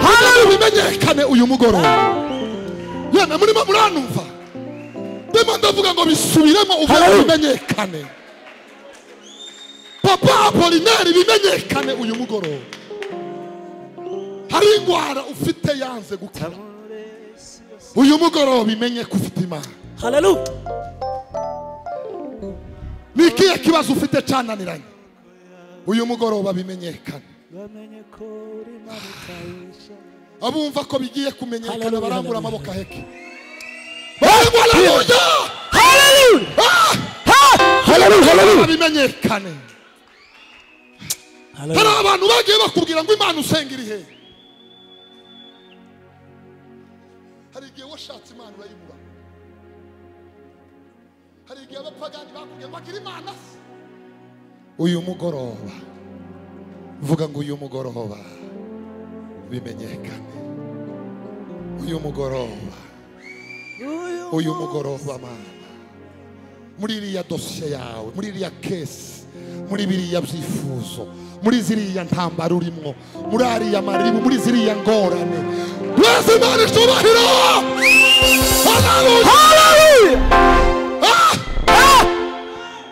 hano bimenyekane uyu mugoroba yemwe murimo muranumva ndimo ndavuga ngo bisubiremo uvuga Hallelujah. bimenyekane papa apolineri bimenyekane uyu mugoroba hari indwara ufite yanze gukira uyu mugoroba imenye ko ufite imana Hallelujah. ni ikihe kibazo ufite cyananiranye uyu mugoroba bimenyekane bamenye ko uri imana itayisha abumva ko bigiye kumenyekana Hallelujah, barangura hallelujah. amaboko aheke barangura haleluya Hallelujah. Ah! Hallelujah, hallelujah. bimenyekane hari Hallelujah. abantu bagiye bakubwira ngo imana usenga iri hehe hari igihe washatse imana urayibura hari igihe abapagani bakubwira ngo bagira imana se uyu mugoroba vuga ngo uyu mugoroba bimenyekane uyu mugoroba uyu mugoroba mana muri iriya dosiye yawe muri iriya kesi muri biriya byifuzo muri ziriya ntambara urimo muri ariya maribu muri ziriya ngorane mwese imana icyubahiro Haleluya! Hallelujah. Ah! Ah!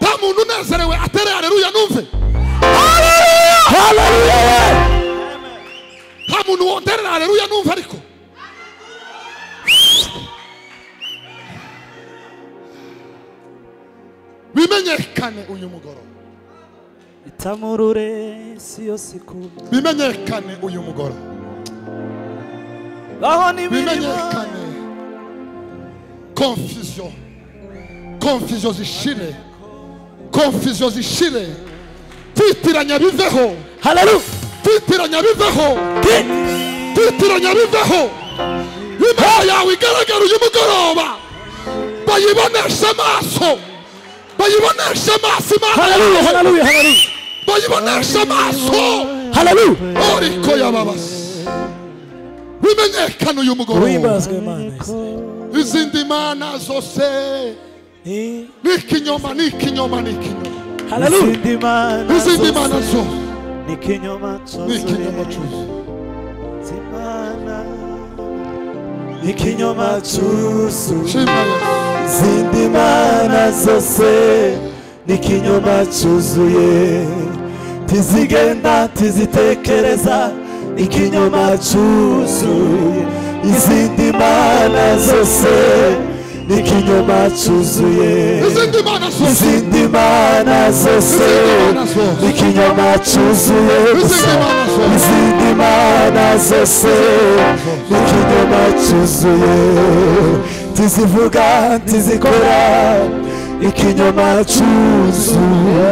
nta muntu unezerewe atere hareruya numve Hallelujah. nta muntu wonderera hareruya numve ariko bimenyekane uyu mugoroba itamurure si yose ikunda bimenyekane uyu mugoroba baho n'imirimo bimenyekane confusion confusion zishire confusion zishire kwitiranya biveho Hallelujah. kwitiranya biveho kwitiranya biveho imana yawe igaragara uyu mugoroba bayiboneshe amaso bayiboneshe amaso imana Hallelujah, yawe hallelujah, hallelujah. bayiboneshe amaso Hallelujah. oriko yababase bimenyekane uyu mugoroba Uhimbazwe Imana. izindi mana zose Ni- ni ikinyoma ni ikinyoma ni ikinyoma Hallelujah. izindi mana zose ni ikinyoma ni ikinyoma cyose ikinyoma cyuzuye shima yesu izindi mana zose n'ikinyoma cyuzuye ntizigenda ntizitekereza ikinyoma cyuzuye izindi mana zose n'ikinyoma cyuzuye izindi mana zose izindi mana zose n'ikinyoma cyuzuye gusa izindi mana zose n'ikinyoma cyuzuye ntizivuga ntizikora ikinyoma cyuzuye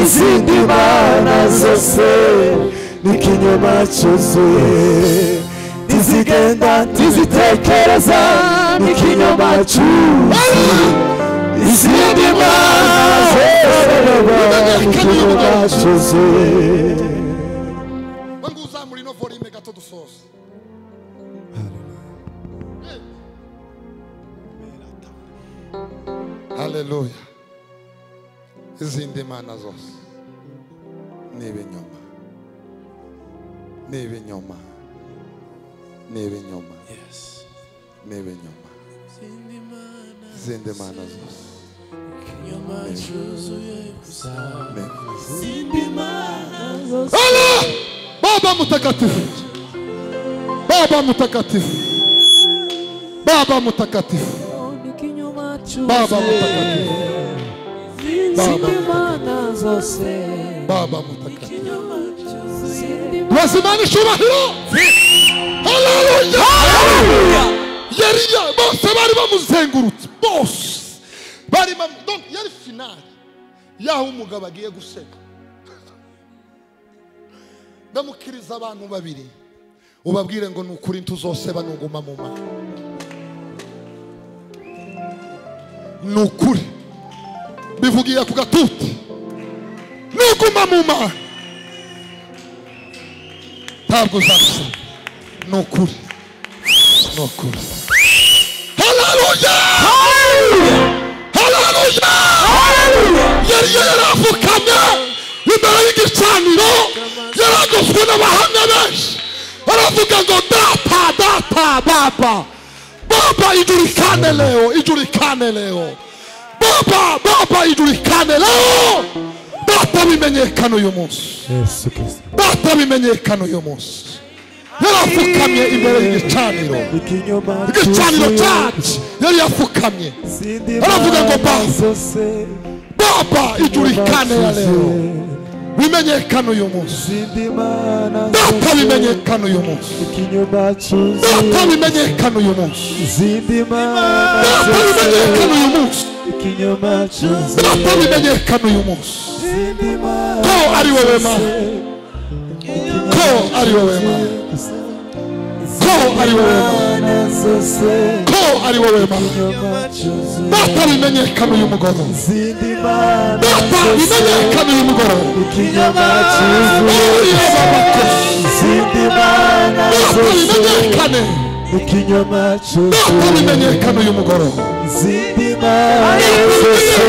izindi mana zose n'ikinyoma cyuzuye ntizigenda ntizitekereza n'ikinyoma cyuzuye izindi mana zose n'ikinyoma cyuzuye ngo uzamura ino volume gato dusoze haleluya izindi mana zose ni ibinyoma ni ibinyoma ni ibinyoma ni ibinyoma zindi mana izindi mana zose ikinyoma cyuzuye gusa Amen. zindi mana zose Baba! Baba mtakatifu. Baba mtakatifu. Baba mtakatifu. n'ikinyoma Baba cyuzuye mtakatifu. zindi mana zose Baba mtakatifu. ikinyoma cyuzuye Tuwasimani cyubahiro. Haleluya. Yariya bose bari bamuzengurutse bose bari bamu- donc yari finale yaho umugabo agiye guseka ndamukiriza abantu babiri ubabwire ngo ni ukuri ntuzoseba nuguma mu maka ni ukuri bivugiye ku gatuti nuguma mu maka ntabwo uzaseba ni ukuri ni ukuri haleluya haleluya yari yarapfukamye imbere y'igicaniro yaragoswe n'abahamya benshi baravuga ngo data data baba baba ijulikane leo ijulikane leo baba baba ijulikane leo data bimenyekana uyu munsi yesu kristo data bimenyekana uyu munsi yarapfukamye imbere y'igicaniro ikinyoma igicaniro cyacu yari yapfukamye zindi Aravuga ngo mana ba- zose baba ijulikane ya leo cyuzuye, bimenyekana uyu munsi zindi mana data zose, bimenyekana uyu munsi ikinyoma cyuzuye data bimenyekana uyu munsi zindi mana data zose bimenyekana uyu munsi ikinyoma cyuzuye data bimenyekana uyu munsi zindi mana ko ari wowe ma zose, ko ari wowe ma ko ari wowe ma mana zose ko ari wowe ma ikinyoma cyuzuye data bimenyekana uyu mugoroba zindi mana data bimenyekana uyu mugoroba ikinyoma cyuzuye Uriya babakozi. zindi mana Data zose bimenyekane ikinyoma data cyuzuye bimenyekana uyu mugoroba zindi mana zose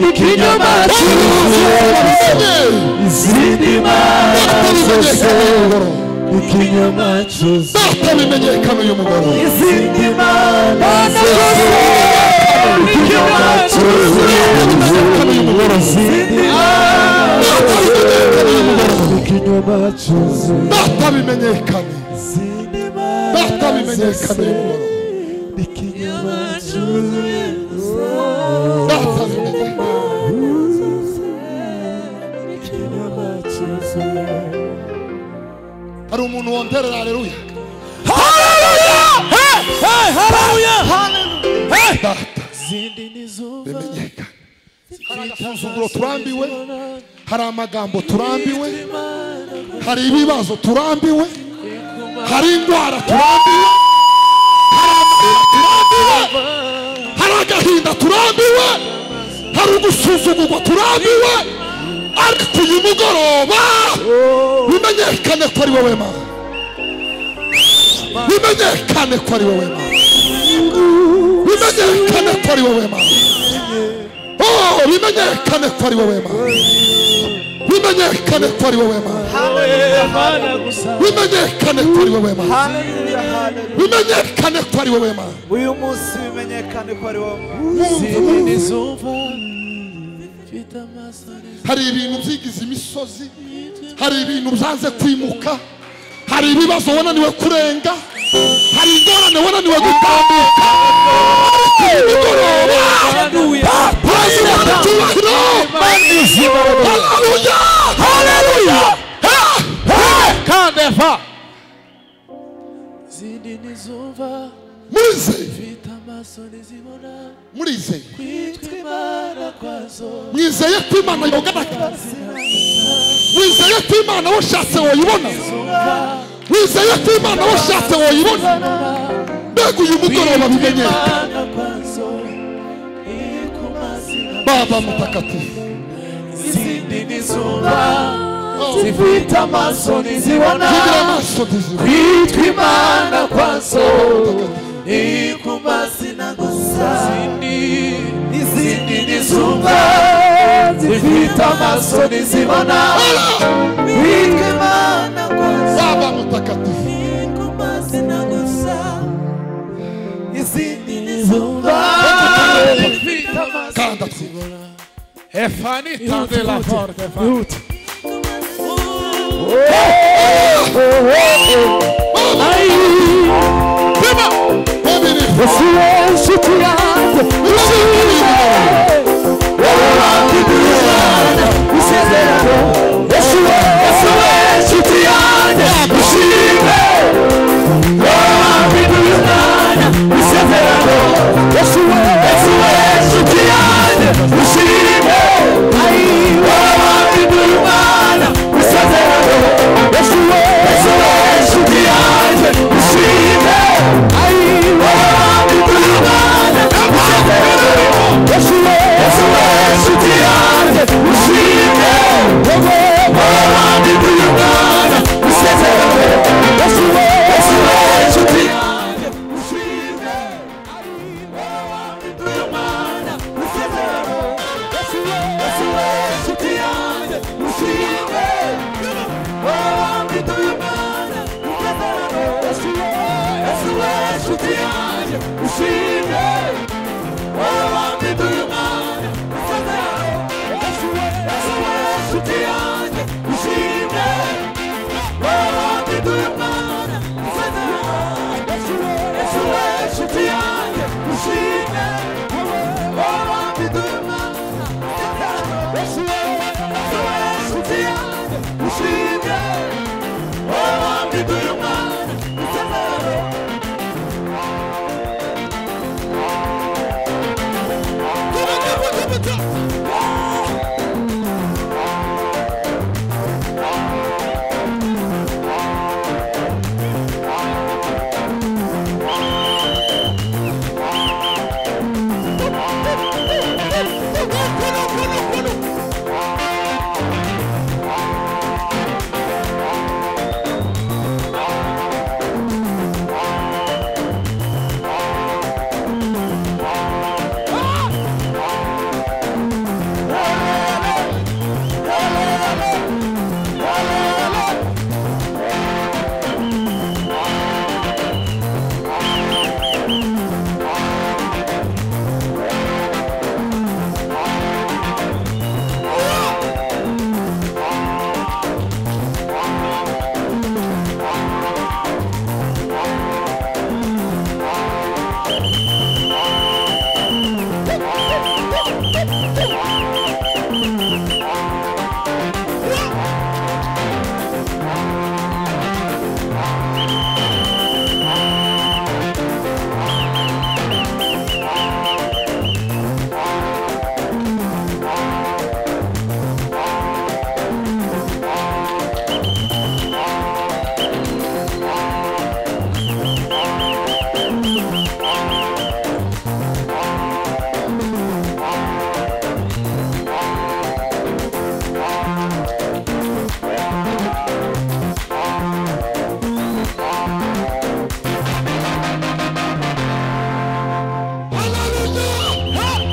ikinyoma cyuzuye zindi mana zose ikinyoma cyuzuye Data bimenyekana uyu mugoroba zindi mana zose ikinyoma cyuzuye zindi mana ikinyoma cyuzuye Data bimenyekane zindi Data mana bimenyekana uyu zose mugoroba ikinyoma cyuzuye Data bimenyekane ikinyoma cyuzuye hari umuntu wonderera haleluya Data zindi n'izuba bimenyekane hari agasuzuguro turambiwe hari amagambo turambiwe hari ibibazo turambiwe hari indwara turambiwe hari amarira turambiwe hari agahinda turambiwe hari ugusuzugurwa turambiwe ariko uyu mugoroba bimenyekane ko ari wowe mana bimenyekane ko ari wowe mana bimenyekane ko ari wowe mana Oh, bimenyekane ko ari wowe mana bimenyekane ko ari wowe mana mana gusa bimenyekane ko ari wowe mana haleluya haleluya bimenyekane ko ari wowe mana uyu munsi bimenyekane ko ari wowe zindi n'izuba mfite amasaro hari ibintu byigize imisozi hari ibintu byanze kwimuka hari ibibazo wananiwe kurenga hari ingorane wananiwe gutambuka ariko uyu mugoroba papa yimana icyubahiro haleluya haleluya kandeva zindi n'izuba murizeye mfite amaso ntizibona murizeye kwitwa imana kwazo mwizeye ko imana yogana wizeye ko imana washatse woyibona wizeye ko imana washatse woyibona mbega uyu mugoroba bimenyeka kwitwa kwazo iri ku mazina baba mtakatifu izindi n'izuba zifite amaso ntizibona zigira amaso ntizibona kwitwa imana kwazo iri ku mazina gusa zindi izindi n'izuba zifite amaso ntizibona kwitwa imana kwazo baba mtakatifu iri ku mazina gusa izindi Stefani, tendez la porte. Ihute. babiri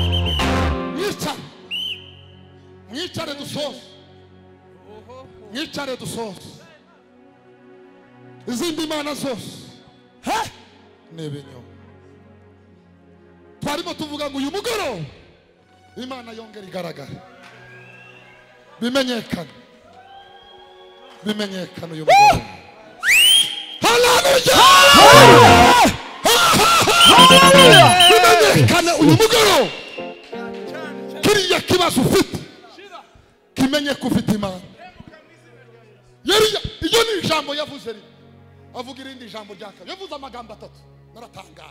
mwicare mwicare dusoze mwicare dusoze izindi mana zose he ni ibinyoma twarimo tuvuga ngo uyu mugoroba imana yongera igaragara bimenyekane bimenyekane uyu mugoroba haleluya bimenyekane uyu mugoroba kiriya kibazo ufite kimenye ko ufite imana yariya iyo ni ijambo yavuze rimwe avuga irindi jambo rya kabiri yavuze amagambo atatu naratangaye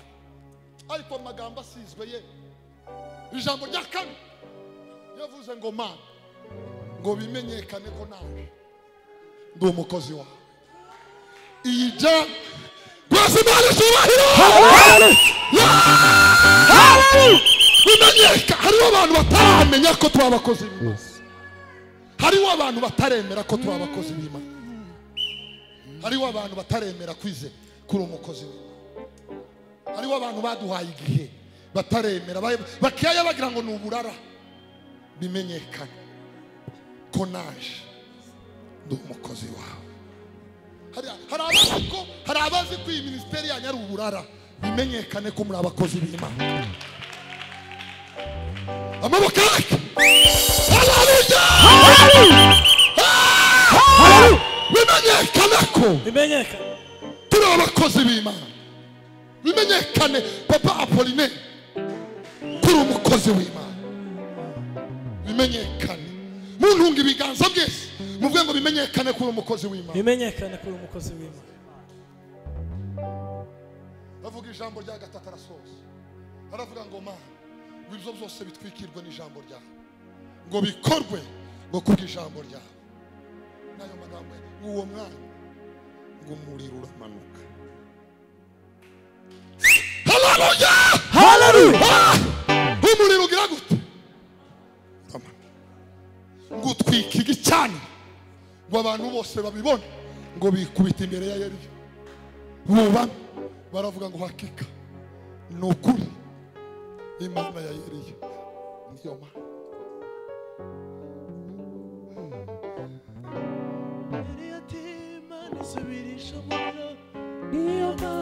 ariko amagambo asizwe ye ijambo rya kabiri yavuze ngo mana ngo bimenyekane ko nawe ndi umukozi wawe iyi jya rwose imana ishubahiro bimenyeka hariho abantu bataramenya ko turi abakozi b'imana hariho abantu bataremera ko turi abakozi b'imana hariho abantu bataremera kwize kuri umukozi w'imana hariho abantu baduhaye igihe bataremera ba- bakiyaya bagira ngo ni uburara bimenyekane ko naje ndi umukozi wawe hari hari abazi ko hari abazi ko iyi minisiteri yanyu ari uburara bimenyekane ko muri abakozi b'imana amaboko yake haleluya Haleluya. bimenyekane ko bimenyekane turi abakozi b'imana bimenyekane papa apoline ko uri umukozi w'imana bimenyekane muntunga ibiganza byese muvuge ngo bimenyekane ko uri umukozi w'imana bimenyekane ko uri umukozi w'imana bavuga ijambo rya gatatu arasoza aravuga ngo mana ngo ibyo byose bitwikirwe n'ijambo ryawe ngo bikorwe ngo kubw'ijambo ryawe n'ayo magambo uwo mwanya ngo umuriro uramanuka haleluya haleluya Ah! umuriro ugira gute uramanuka ngo utwike igicaniro ngo abantu bose babibone ngo bikubite imbere ya yeriyo bubame baravuga ngo hakika ni ukuri imana ya yeriyo niyo mana Yari yatima, nisubirisha mu biro. Niyo mana